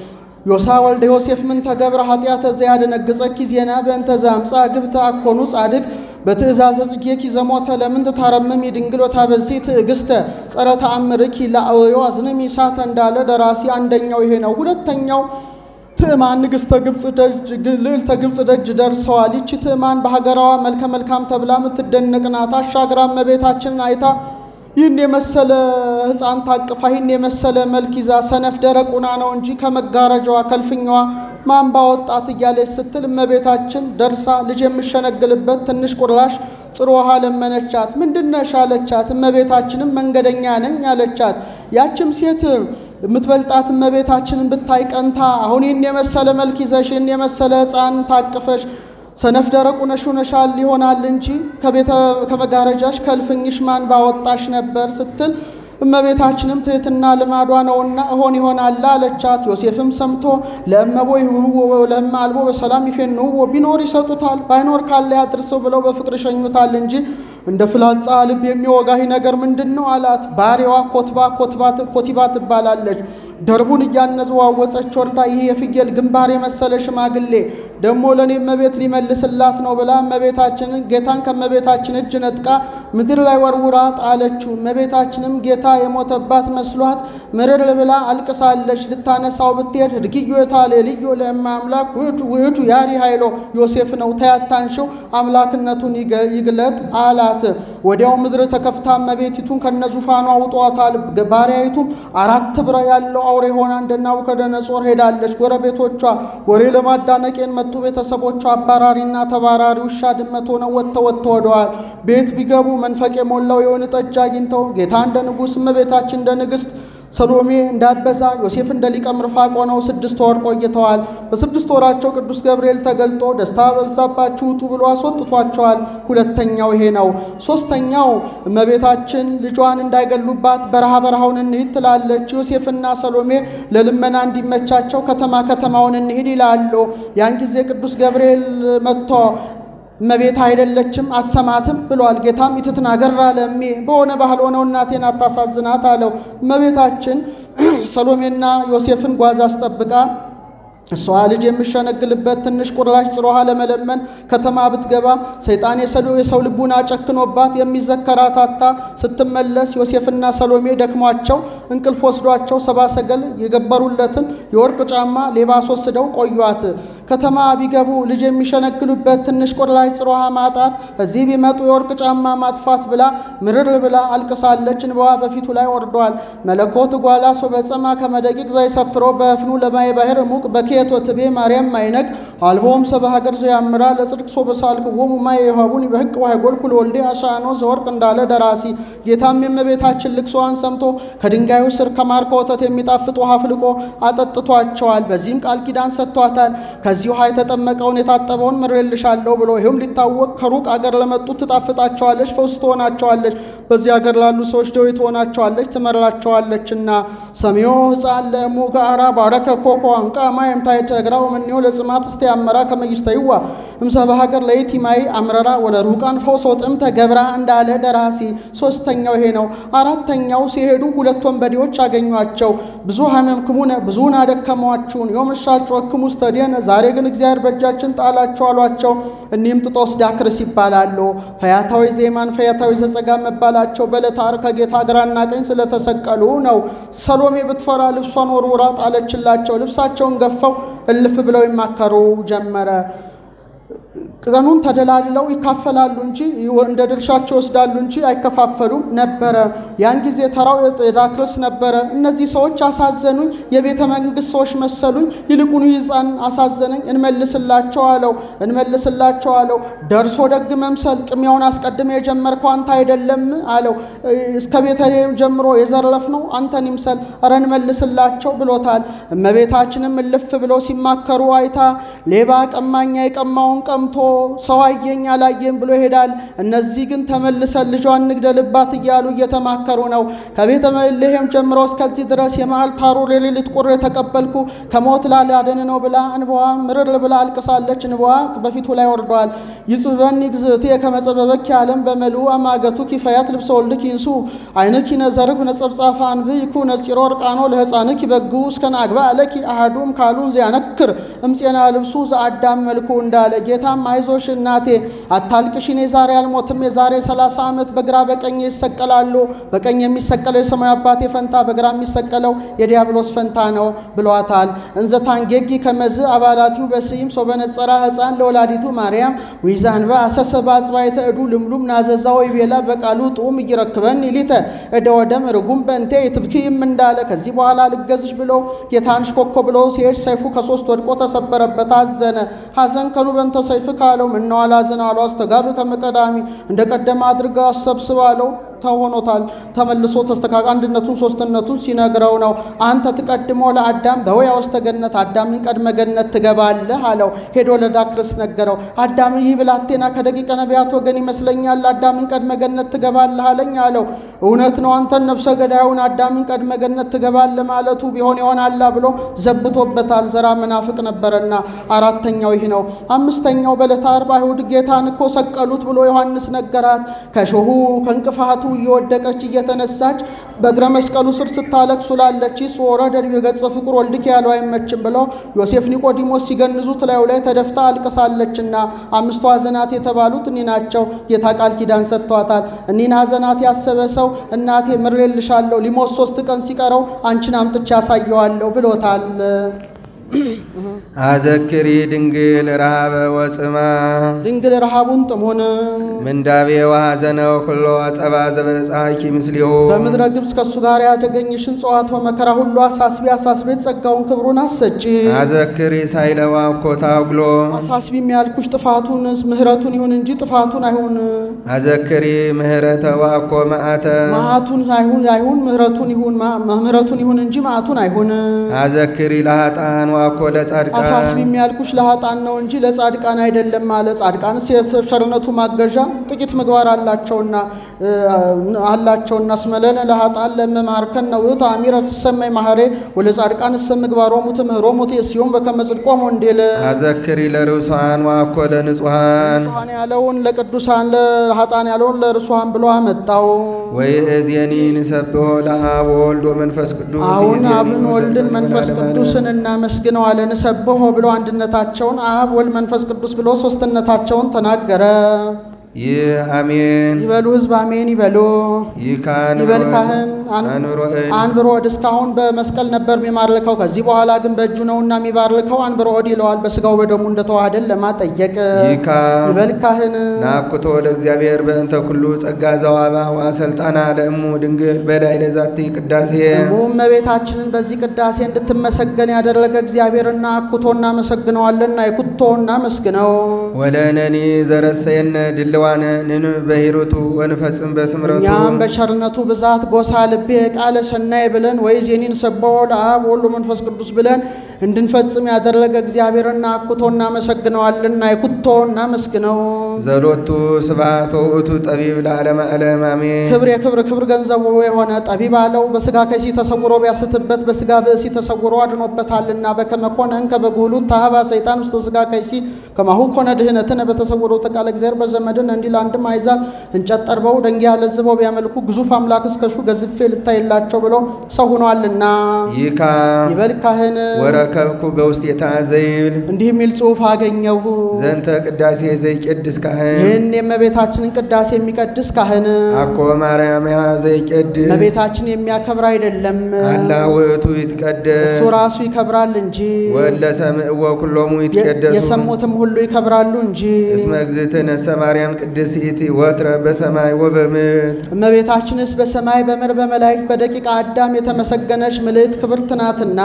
ዮሳ ወልደ ዮሴፍ ምን ተገብረ ኃጢአተ ዘያደነግጸኪ ዜና በእንተ ዘአምፃ ግብተ አኮኑ ጻድቅ በትእዛዘ ጽጌኪ ዘሞተ ለምን ትታረምሚ ድንግል ወታበዚ ትዕግስተ ጸረ ተአምርኪ ለአወዮ አዝንሚ ሳተ እንዳለ ደራሲ አንደኛው ይሄ ነው። ሁለተኛው ትዕማን ንግሥተ ግብፅ ደጅ ልዕልተ ግብፅ ደጅ ደርሰዋል። ይቺ ትዕማን በሀገራዋ መልከ መልካም ተብላ የምትደነቅ ናት። አሻግራ እመቤታችንን አይታ ይህን የመሰለ ሕፃን ታቅፋ ይህን የመሰለ መልክ ይዛ ሰነፍ ደረቁና ነው እንጂ ከመጋረጃዋ ከልፍኛዋ ማን ባወጣት እያለች ስትል እመቤታችን ደርሳ ልጅ የምሸነግልበት ትንሽ ቁራሽ ጥሩ ውሃ ለመነቻት። ምንድነሽ አለቻት። እመቤታችንም መንገደኛ ነኝ አለቻት። ያችም ሴት የምትበልጣት እመቤታችንን ብታይ ቀንታ አሁን ይህን የመሰለ መልክ ይዘሽ ይህን የመሰለ ሕፃን ታቅፈሽ ሰነፍ ደረቁ ነሽ ሆነሻል ይሆናል እንጂ ከቤተ ከመጋረጃሽ ከልፍኝሽ ማን ባወጣሽ ነበር ስትል እመቤታችንም ትሕትና ልማዷ ነውና እሆን ይሆናል አለቻት። ዮሴፍም ሰምቶ ለእመቦ ይሁንዎ ለእመ አልቦ በሰላም ይፌንውዎ ቢኖር ይሰጡታል፣ ባይኖር ካለ ያድርሰው ብለው በፍቅር ይሸኙታል እንጂ እንደ ፍላጻ ልብ የሚወጋህ ነገር ምንድን ነው አላት። ባሪዋ ኮትባ ኮቲባ ትባላለች። ደርቡን እያነዘዋወፀች ወርዳ ይህ የፍየል ግንባር የመሰለ ሽማግሌ ደግሞ ለእኔ እመቤት ሊመልስላት ነው ብላ እመቤታችንን ጌታን ከእመቤታችን እጅ ነጥቃ ምድር ላይ ወርውራ ጣለችው። እመቤታችንም ጌታ የሞተባት መስሏት ምርር ብላ አልቅሳለች። ልታነሳው ብትሄድ እድግዮ የታለ ልዮ ለእመ አምላክ ውእቱ ያሪ ኃይሎ ዮሴፍ ነው ተያታንሽው አምላክነቱን ይግለጥ አላት። አላት። ወዲያው ምድር ተከፍታ እመቤቲቱን ከነዙፋኗ አውጧታል። ባሪያይቱም አራት ብራ ያለው አውሬ ሆና እንደ ናቡከደነጾር ሄዳለች። ጎረቤቶቿ ወሬ ለማዳነቄን መጡ። ቤተሰቦቿ አባራሪና ተባራሪ ውሻ ድመት ሆነው ወጥተው ወጥተው ወደዋል። ቤት ቢገቡ መንፈቅ የሞላው የወይን ጠጅ አግኝተው ጌታ እንደ ንጉሥ እመቤታችን እንደ ንግሥት ሰሎሜ እንዳበዛ ዮሴፍ እንደ ሊቀ ምርፋቅ ሆነው ስድስት ወር ቆይተዋል። በስድስት ወራቸው ቅዱስ ገብርኤል ተገልጦ ደስታ በዛባችሁ ውጡ ብሎ አስወጥቷቸዋል። ሁለተኛው ይሄ ነው። ሶስተኛው እመቤታችን ልጇን እንዳይገሉባት በረሃ በረሃውን እንሂድ ትላለች። ዮሴፍና ሰሎሜ ለልመና እንዲመቻቸው ከተማ ከተማውን እንሂድ ይላሉ። ያን ጊዜ ቅዱስ ገብርኤል መጥቶ እመቤት አይደለችም አትሰማትም ብሏል። ጌታም ኢትትናገር አለ እሜ በሆነ ባህል ሆነው እናቴን አታሳዝናት አለው። እመቤታችን ሰሎሜና ዮሴፍን ጓዝ አስጠብቃ እሷ ልጅ የሚሸነግልበት ትንሽ ቁራሽ ጽሮሃ ለመለመን ከተማ ብትገባ ሰይጣን የሰው ልቡን አጨክኖባት የሚዘከራት አታ ስትመለስ ዮሴፍና ሰሎሜ ደክሟቸው እንቅልፍ ወስዷቸው ሰባ ሰገል የገበሩለትን የወርቅ ጫማ ሌባ አስወስደው ቆዩት። ከተማ ቢገቡ ልጅ የሚሸነግሉበት ትንሽ ቁራሽ ጽሮሃ ማጣት፣ እዚህ ቢመጡ የወርቅ ጫማ ማጥፋት ብላ ምርር ብላ አልቅሳለች። እንባዋ በፊቱ ላይ ወርዷል። መለኮት ጓላ ሶ በጸማ ከመደቂቅ ዘይሰፍሮ በእፍኑ ለማየ ባህር ሙቅ በኬቶ ትቤ ማርያም ማይነቅ አልቦም ሰበ ሀገር ዘያምራ ለጽድቅ ሶ በሳልክዎሙ ማየ የሃቡን በህቅ ዋይጎልኩ ለወልዴ አሻኖ ዘወርቅ እንዳለ ደራሲ ጌታም የእመቤታችን ልቅሶዋን ሰምቶ ከድንጋዩ ስር ከማር ከወተት የሚጣፍጥ ውሃ አፍልቆ አጠጥቷቸዋል። በዚህም ቃል ኪዳን ሰጥቷታል። ከዚህ ውሃ የተጠመቀውን የታጠበውን ምሬልሻለሁ ብሎ ይህም ሊታወቅ ከሩቅ አገር ለመጡት ትጣፍጣቸዋለች፣ ፈውስ ትሆናቸዋለች። በዚህ አገር ላሉ ሰዎች ደዌ ትሆናቸዋለች፣ ትመራቸዋለችና ሰሚዮ ህፃን ለእሙ ጋራ ባረከ ኮኮ አንቃ ማየም ታይተ እግራው ምንዮ ለጽማት እስተ ያመራ ከመይስተይዋ እምሰበ ሀገር ለይቲ ማይ አምረራ ወለ ሩቃን ፈውሶ ጥምተ ገብራ እንዳለ ደራሲ። ሶስተኛው ይሄ ነው። አራተኛው ሲሄዱ ሁለት ወንበዴዎች አገኟቸው። ብዙ ሀመምክሙነ ብዙውን አደከሟችሁን የመሻችሁ ወክሙ ስተዲየነ ዛሬ ግን እግዚአብሔር በእጃችን ጣላቸው አሏቸው። እኒህም ጥጦስ ዳክርስ ይባላሉ። ፈያታዊ ዜማን ፈያታዊ ዘጸጋ መባላቸው በዕለተ ዓርብ ከጌታ ግራና ቀኝ ስለተሰቀሉ ነው። ሰሎሜ ብትፈራ ልብሷን ወርውራ ጣለችላቸው። ልብሳቸውን ገፈው እልፍ ብለው ይማከሩ ጀመረ። ቀኑን ተደላድለው ይካፈላሉ እንጂ እንደ ድርሻቸው ይወስዳሉ እንጂ አይከፋፈሉም ነበረ። ያን ጊዜ ተራው የዳክርስ ነበረ። እነዚህ ሰዎች አሳዘኑኝ፣ የቤተ መንግስት ሰዎች መሰሉኝ። ይልቁኑ ሕፃን አሳዘነኝ፣ እንመልስላቸው አለው እንመልስላቸው አለው። ደርሶ ደግ መምሰል ቅሚያውን አስቀድመ የጀመርከው አንተ አይደለም አለው። እስከ ቤተልሔም ጀምሮ የዘረፍነው አንተን ይምሰል፣ ኧረ እንመልስላቸው ብሎታል። እመቤታችንም እልፍ ብለው ሲማከሩ አይታ ሌባ ቀማኛ የቀማውን ቀምቶ ሰው አየኝ አላየም ብሎ ይሄዳል። እነዚህ ግን ተመልሰን ልጇን እንግደልባት እያሉ እየተማከሩ ነው። ከቤተ ልሔም ጀምሮ እስከዚህ ድረስ የመዓልት ሐሩር የሌሊት ቁር የተቀበልኩ ከሞት ላላድን ነው ብላ እንባዋ ምርር ብላ አልቅሳለች። እንባዋ በፊቱ ላይ ወርደዋል። ይጽበኒ ግዝእትየ ከመ ጸበበኪ ዓለም በመልኡ አማገቱ ኪፈያት ልብሰ ወልድኪ ይንሱ ዓይንኪ ነዘርግ ነጸብጻፈ አንብይኩ ነጺሮ ወርቃኖ ለሕፃንኪ በግኡ እስከ ናግባ አለኪ አሐዱም ካሉን ዚያነክር እምፄና ልብሱ ዘአዳም መልኩ እንዳለ ጌታም አይዞሽ እናቴ አታልቅሽ፣ እኔ ዛሬ አልሞትም። የዛሬ ሰላሳ ዓመት በግራ በቀኝ ይሰቀላሉ። በቀኝ የሚሰቀለው የሰማዩ አባቴ ፈንታ፣ በግራ የሚሰቀለው የዲያብሎስ ፈንታ ነው ብሏታል። እንዘታንጌጊ ከመዝ አባላቲው በስይም ሰው በነጸራ ሕፃን ለወላዲቱ ማርያም ዊዛንባ አሰሰባ አጽባይተ እዱ ልምሉም ናዘዛው ይቤላ በቃሉ ጡም እይረክበን ሊተ እደ ወደም ርጉም በእንቴ የትብኪም እንዳለ ከዚህ በኋላ ልገዝሽ ብሎ ጌታንሽ ኮኮ ብሎ ሲሄድ ሰይፉ ከሶስት ወድቆ ተሰበረበት። አዘነ ሐዘን ከኑ በንተ ሰይፍ ካለው ምነው አላዝን አሉ አስተጋብ ከመቀዳሚ እንደ ቀደመ አድርጋ አሰብስባለው ተሆኖታል ተመልሶ ተስተካከል አንድነቱን ሶስትነቱን ሲነግረው ነው። አንተ ትቀድሞ ለአዳም በወያ ውስተ ገነት አዳምን ቀድመ ገነት ትገባለህ አለው። ሄዶ ለዳክርስ ነገረው። አዳምን ይህ ብላቴና ከደቂቀ ነቢያት ወገን ይመስለኛል አዳምን ቀድመ ገነት ትገባለህ አለኝ አለው። እውነት ነው አንተን ነፍሰ ገዳዩን አዳምን ቀድመ ገነት ትገባለህ ማለቱ ቢሆን ይሆናላ ብሎ ዘብቶበታል። ዘራ መናፍቅ ነበረና አራተኛው ይህ ነው። አምስተኛው በዕለተ ዓርብ አይሁድ ጌታን እኮ ሰቀሉት ብሎ ዮሐንስ ነገራት። ከሾሁ ከእንቅፋቱ እየወደቀች እየተነሳች በእግረ መስቀሉ ስር ስታለቅስ ውላለች። ወረደ የገጸ ፍቁር ወልድኪ ያለው አይመችም ብለው ዮሴፍ ኒቆዲሞስ ሲገንዙት ላዩ ላይ ተደፍታ አልቅሳለችና አምስቱ ሐዘናት የተባሉት እኒህ ናቸው። ጌታ ቃል ኪዳን ሰጥቷታል። እኒህን ሐዘናት ያሰበ ሰው እናቴ ምሬልሻለሁ ሊሞት ሶስት ቀን ሲቀረው አንቺን አምጥቼ ያሳየዋለሁ ብሎታል። አዘክሪ ድንግል ረሃበ ወጽማ ድንግል ረሃቡን ጥሙን ምንዳቤ ወሐዘነው ኩሎ አጸባ ዘበጻኪ ምስሊሁ በምድረ ግብፅ ከእሱ ጋር ያደገኝሽን ጽዋቶ መከራ ሁሉ አሳስቢ አሳስቤ ጸጋውን ክብሩን አሰጪ አዘክሪ ሳይለዋ ኮታ ጉሎ አሳስቢ የሚያልኩሽ ጥፋቱን ምሕረቱን ይሁን እንጂ ጥፋቱን አይሁን አዘክሪ ምህረተ ዋኮ መዓተ መዓቱን አይሁን አይሁን ምሕረቱን ይሁን ማ- ምሕረቱን ይሁን እንጂ መዓቱን አይሁን አዘክሪ ለሃጣን ዋኮ ለጻድቃን አሳስቢ የሚያልኩሽ ለሀጣን ነው እንጂ ለጻድቃን አይደለም አለ። ጻድቃንስ የቸርነቱ ማገዣ ጥቂት ምግባር አላቸውና እ፣ አላቸውና ስመለነ ለሀጣን ለመማርከን ነው ውእቱ አሚረ ትሰመይ ማህሬ ወለጻድቃን እሰ ምግባሮሙ ትምህሮሙ ሲሆን በከመ ጽድቆሙ እንዴለ አዘክሪ ለርሷን ዋኮ ለንጹሃን ንጹሐን ያለውን ለቅዱሳን ለሀጣን ያለውን ለርሱሃን ብሎ አመጣው። ወይ እዜኒ ንሰብሖ ለአብ ወወልድ ወመንፈስ ቅዱስ አሁን ይእዜኒ አብን ወልድን ወዘልፈኒ መንፈስ ለዓለመ ዓለም። ቅዱስን እናመስግነዋለን። ሰብሖ ብሎ አንድነታቸውን አብ ወልድ መንፈስ ቅዱስ ብሎ ሶስትነታቸውን ተናገረ። ይህ አሜን ይበሉ ህዝብ አሜን ይበሉ። ይካን ይበል ካህን አን- አንብሮ እድ አንብሮ እድ እስካሁን በመስቀል ነበር የሚማርከው። ከዚህ በኋላ ግን በእጁ ነውና የሚባርከው አንብሮ እድ ይለዋል። በስጋው በደሙ እንደተዋሃደን ለማጠየቅ ይካ ይበል ካህን ናኩቶ ለእግዚአብሔር በእንተ ኩሉ ጸጋ ዘዋባ ወአሰልጣና ለእሙ ድንግል በላይ ለዛቲ ቅዳሴ እሙ እመቤታችንን በዚህ ቅዳሴ እንድትመሰገን ያደረገ እግዚአብሔርና አኩቶ እናመሰግነዋለንና የኩቶ እናመስግነው። ወለነኒ ዘረሰየነ ድልዋነ ንን በሂሩቱ ወንፈጽም በስምረቱ እኛም በቸርነቱ ብዛት ጎሳ ልቤ ቃለ ሰናይ ብለን ወይ ዜኒን ሰበው ለአብ ወሎ መንፈስ ቅዱስ ብለን እንድንፈጽም ያደረገ እግዚአብሔርና አኩቶ እናመሰግነዋልና የኩቶ እናመስግነው። ዘሎቱ ስብሐት ወውእቱ ጠቢብ ለዓለመ ዓለም አሜን ክብር የክብር ክብር ገንዘቡ የሆነ ጠቢብ አለው በስጋ ከሲ ተሰውሮ ቢያስትበት በስጋ ብእሲ ተሰውሮ አድኖበታልና በከመ ኮነ እንከ በጉህሉ ታህባ ሰይጣን ውስጥ ስጋ ከሲ ከማሁ ኮነ ድህነትን በተሰውሮ ተቃለ እግዚአብሔር በዘመድን እንዲል አንድም አይዛብ እንጨት ጠርበው ደንጊያ ለዝበው ቢያመልኩ ግዙፍ አምላክ እስከሹ ገዝፌ ልታይላቸው ብሎ ሰው ሆኗልና ይካ ይበል ካህን ወረከብኩ በውስቴታ ዘይብል እንዲህ የሚል ጽሑፍ አገኘሁ። ዘንተ ቅዳሴ ዘይቄድስ ካህን ይህን የእመቤታችንን ቅዳሴ የሚቀድስ ካህን አኮ ማርያም ያ ዘይቄድስ እመቤታችን የሚያከብር አይደለም፣ አላ ውእቱ ይትቀደስ እሱ ራሱ ይከብራል እንጂ ወለ ሰምዕዎ ኩሎሙ የ- ይትቀደሱ የሰሙትም ሁሉ ይከብራሉ እንጂ። እስመ እግዝእትነሰ ማርያም ቅድስት ወትረ በሰማይ ወበምድር እመቤታችንስ በሰማይ በምድር በመላእክት በደቂቀ አዳም የተመሰገነች ምልዕት ክብርት ናትና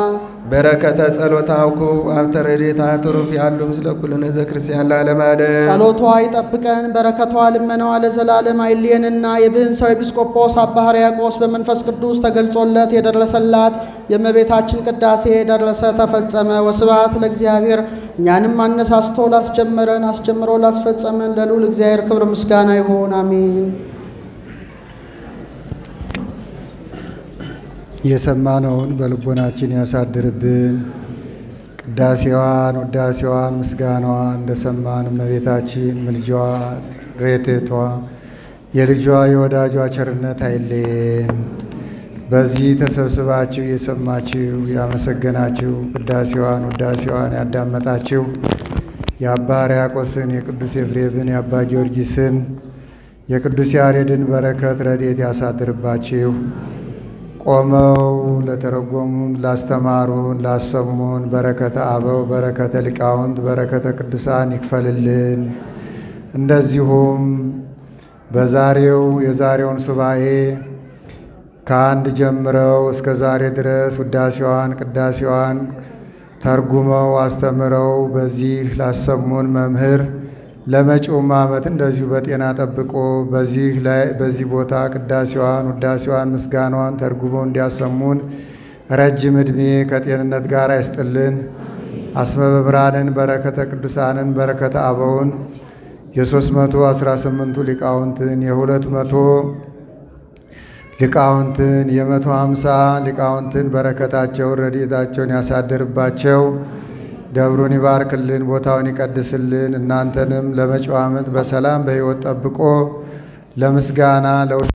በረከተ ጸሎታውኩ አብተ ረድኤታ ትሩፍ ያሉ ምስለ ኩልነ ዘክርስቲያን ለዓለመ ዓለም ጸሎቷ ይጠብቀን፣ በረከቷ ልመናዋ ለዘላለም አይለየንና የብህንሳው ኤጲስቆጶስ አባ ሕርያቆስ በመንፈስ ቅዱስ ተገልጾለት የደረሰላት የእመቤታችን ቅዳሴ ደረሰ፣ ተፈጸመ። ወስብሐት ለእግዚአብሔር። እኛንም አነሳስቶ ላስጀመረን አስጀምሮ ላስፈጸመን ለልዑል እግዚአብሔር ክብር ምስጋና ይሁን፣ አሜን። የሰማነውን በልቦናችን ያሳድርብን። ቅዳሴዋን፣ ውዳሴዋን፣ ምስጋናዋን እንደሰማን እመቤታችን ምልጃዋ፣ ሬቴቷ፣ የልጇ የወዳጇ ቸርነት አይለየን። በዚህ ተሰብስባችሁ የሰማችሁ ያመሰገናችሁ፣ ቅዳሴዋን፣ ውዳሴዋን ያዳመጣችሁ የአባ ሕርያቆስን የቅዱስ ኤፍሬምን የአባ ጊዮርጊስን የቅዱስ ያሬድን በረከት ረድኤት ያሳድርባችሁ። ቆመው ለተረጎሙን፣ ላስተማሩን፣ ላሰሙን በረከተ አበው፣ በረከተ ሊቃውንት፣ በረከተ ቅዱሳን ይክፈልልን። እንደዚሁም በዛሬው የዛሬውን ሱባኤ ከአንድ ጀምረው እስከ ዛሬ ድረስ ውዳሴዋን ቅዳሴዋን ተርጉመው አስተምረው በዚህ ላሰሙን መምህር ለመጪውም ዓመት እንደዚሁ በጤና ጠብቆ በዚህ ላይ በዚህ ቦታ ቅዳሴዋን ውዳሴዋን ምስጋናዋን ተርጉመው እንዲያሰሙን ረጅም ዕድሜ ከጤንነት ጋር አይስጥልን። አስመ በብርሃንን በረከተ ቅዱሳንን በረከተ አበውን የሦስት መቶ አስራ ስምንቱ ሊቃውንትን የሁለት መቶ ሊቃውንትን የመቶ ሃምሳ ሊቃውንትን በረከታቸውን ረድኤታቸውን ያሳድርባቸው። ደብሩን ይባርክልን፣ ቦታውን ይቀድስልን። እናንተንም ለመጪው ዓመት በሰላም በሕይወት ጠብቆ ለምስጋና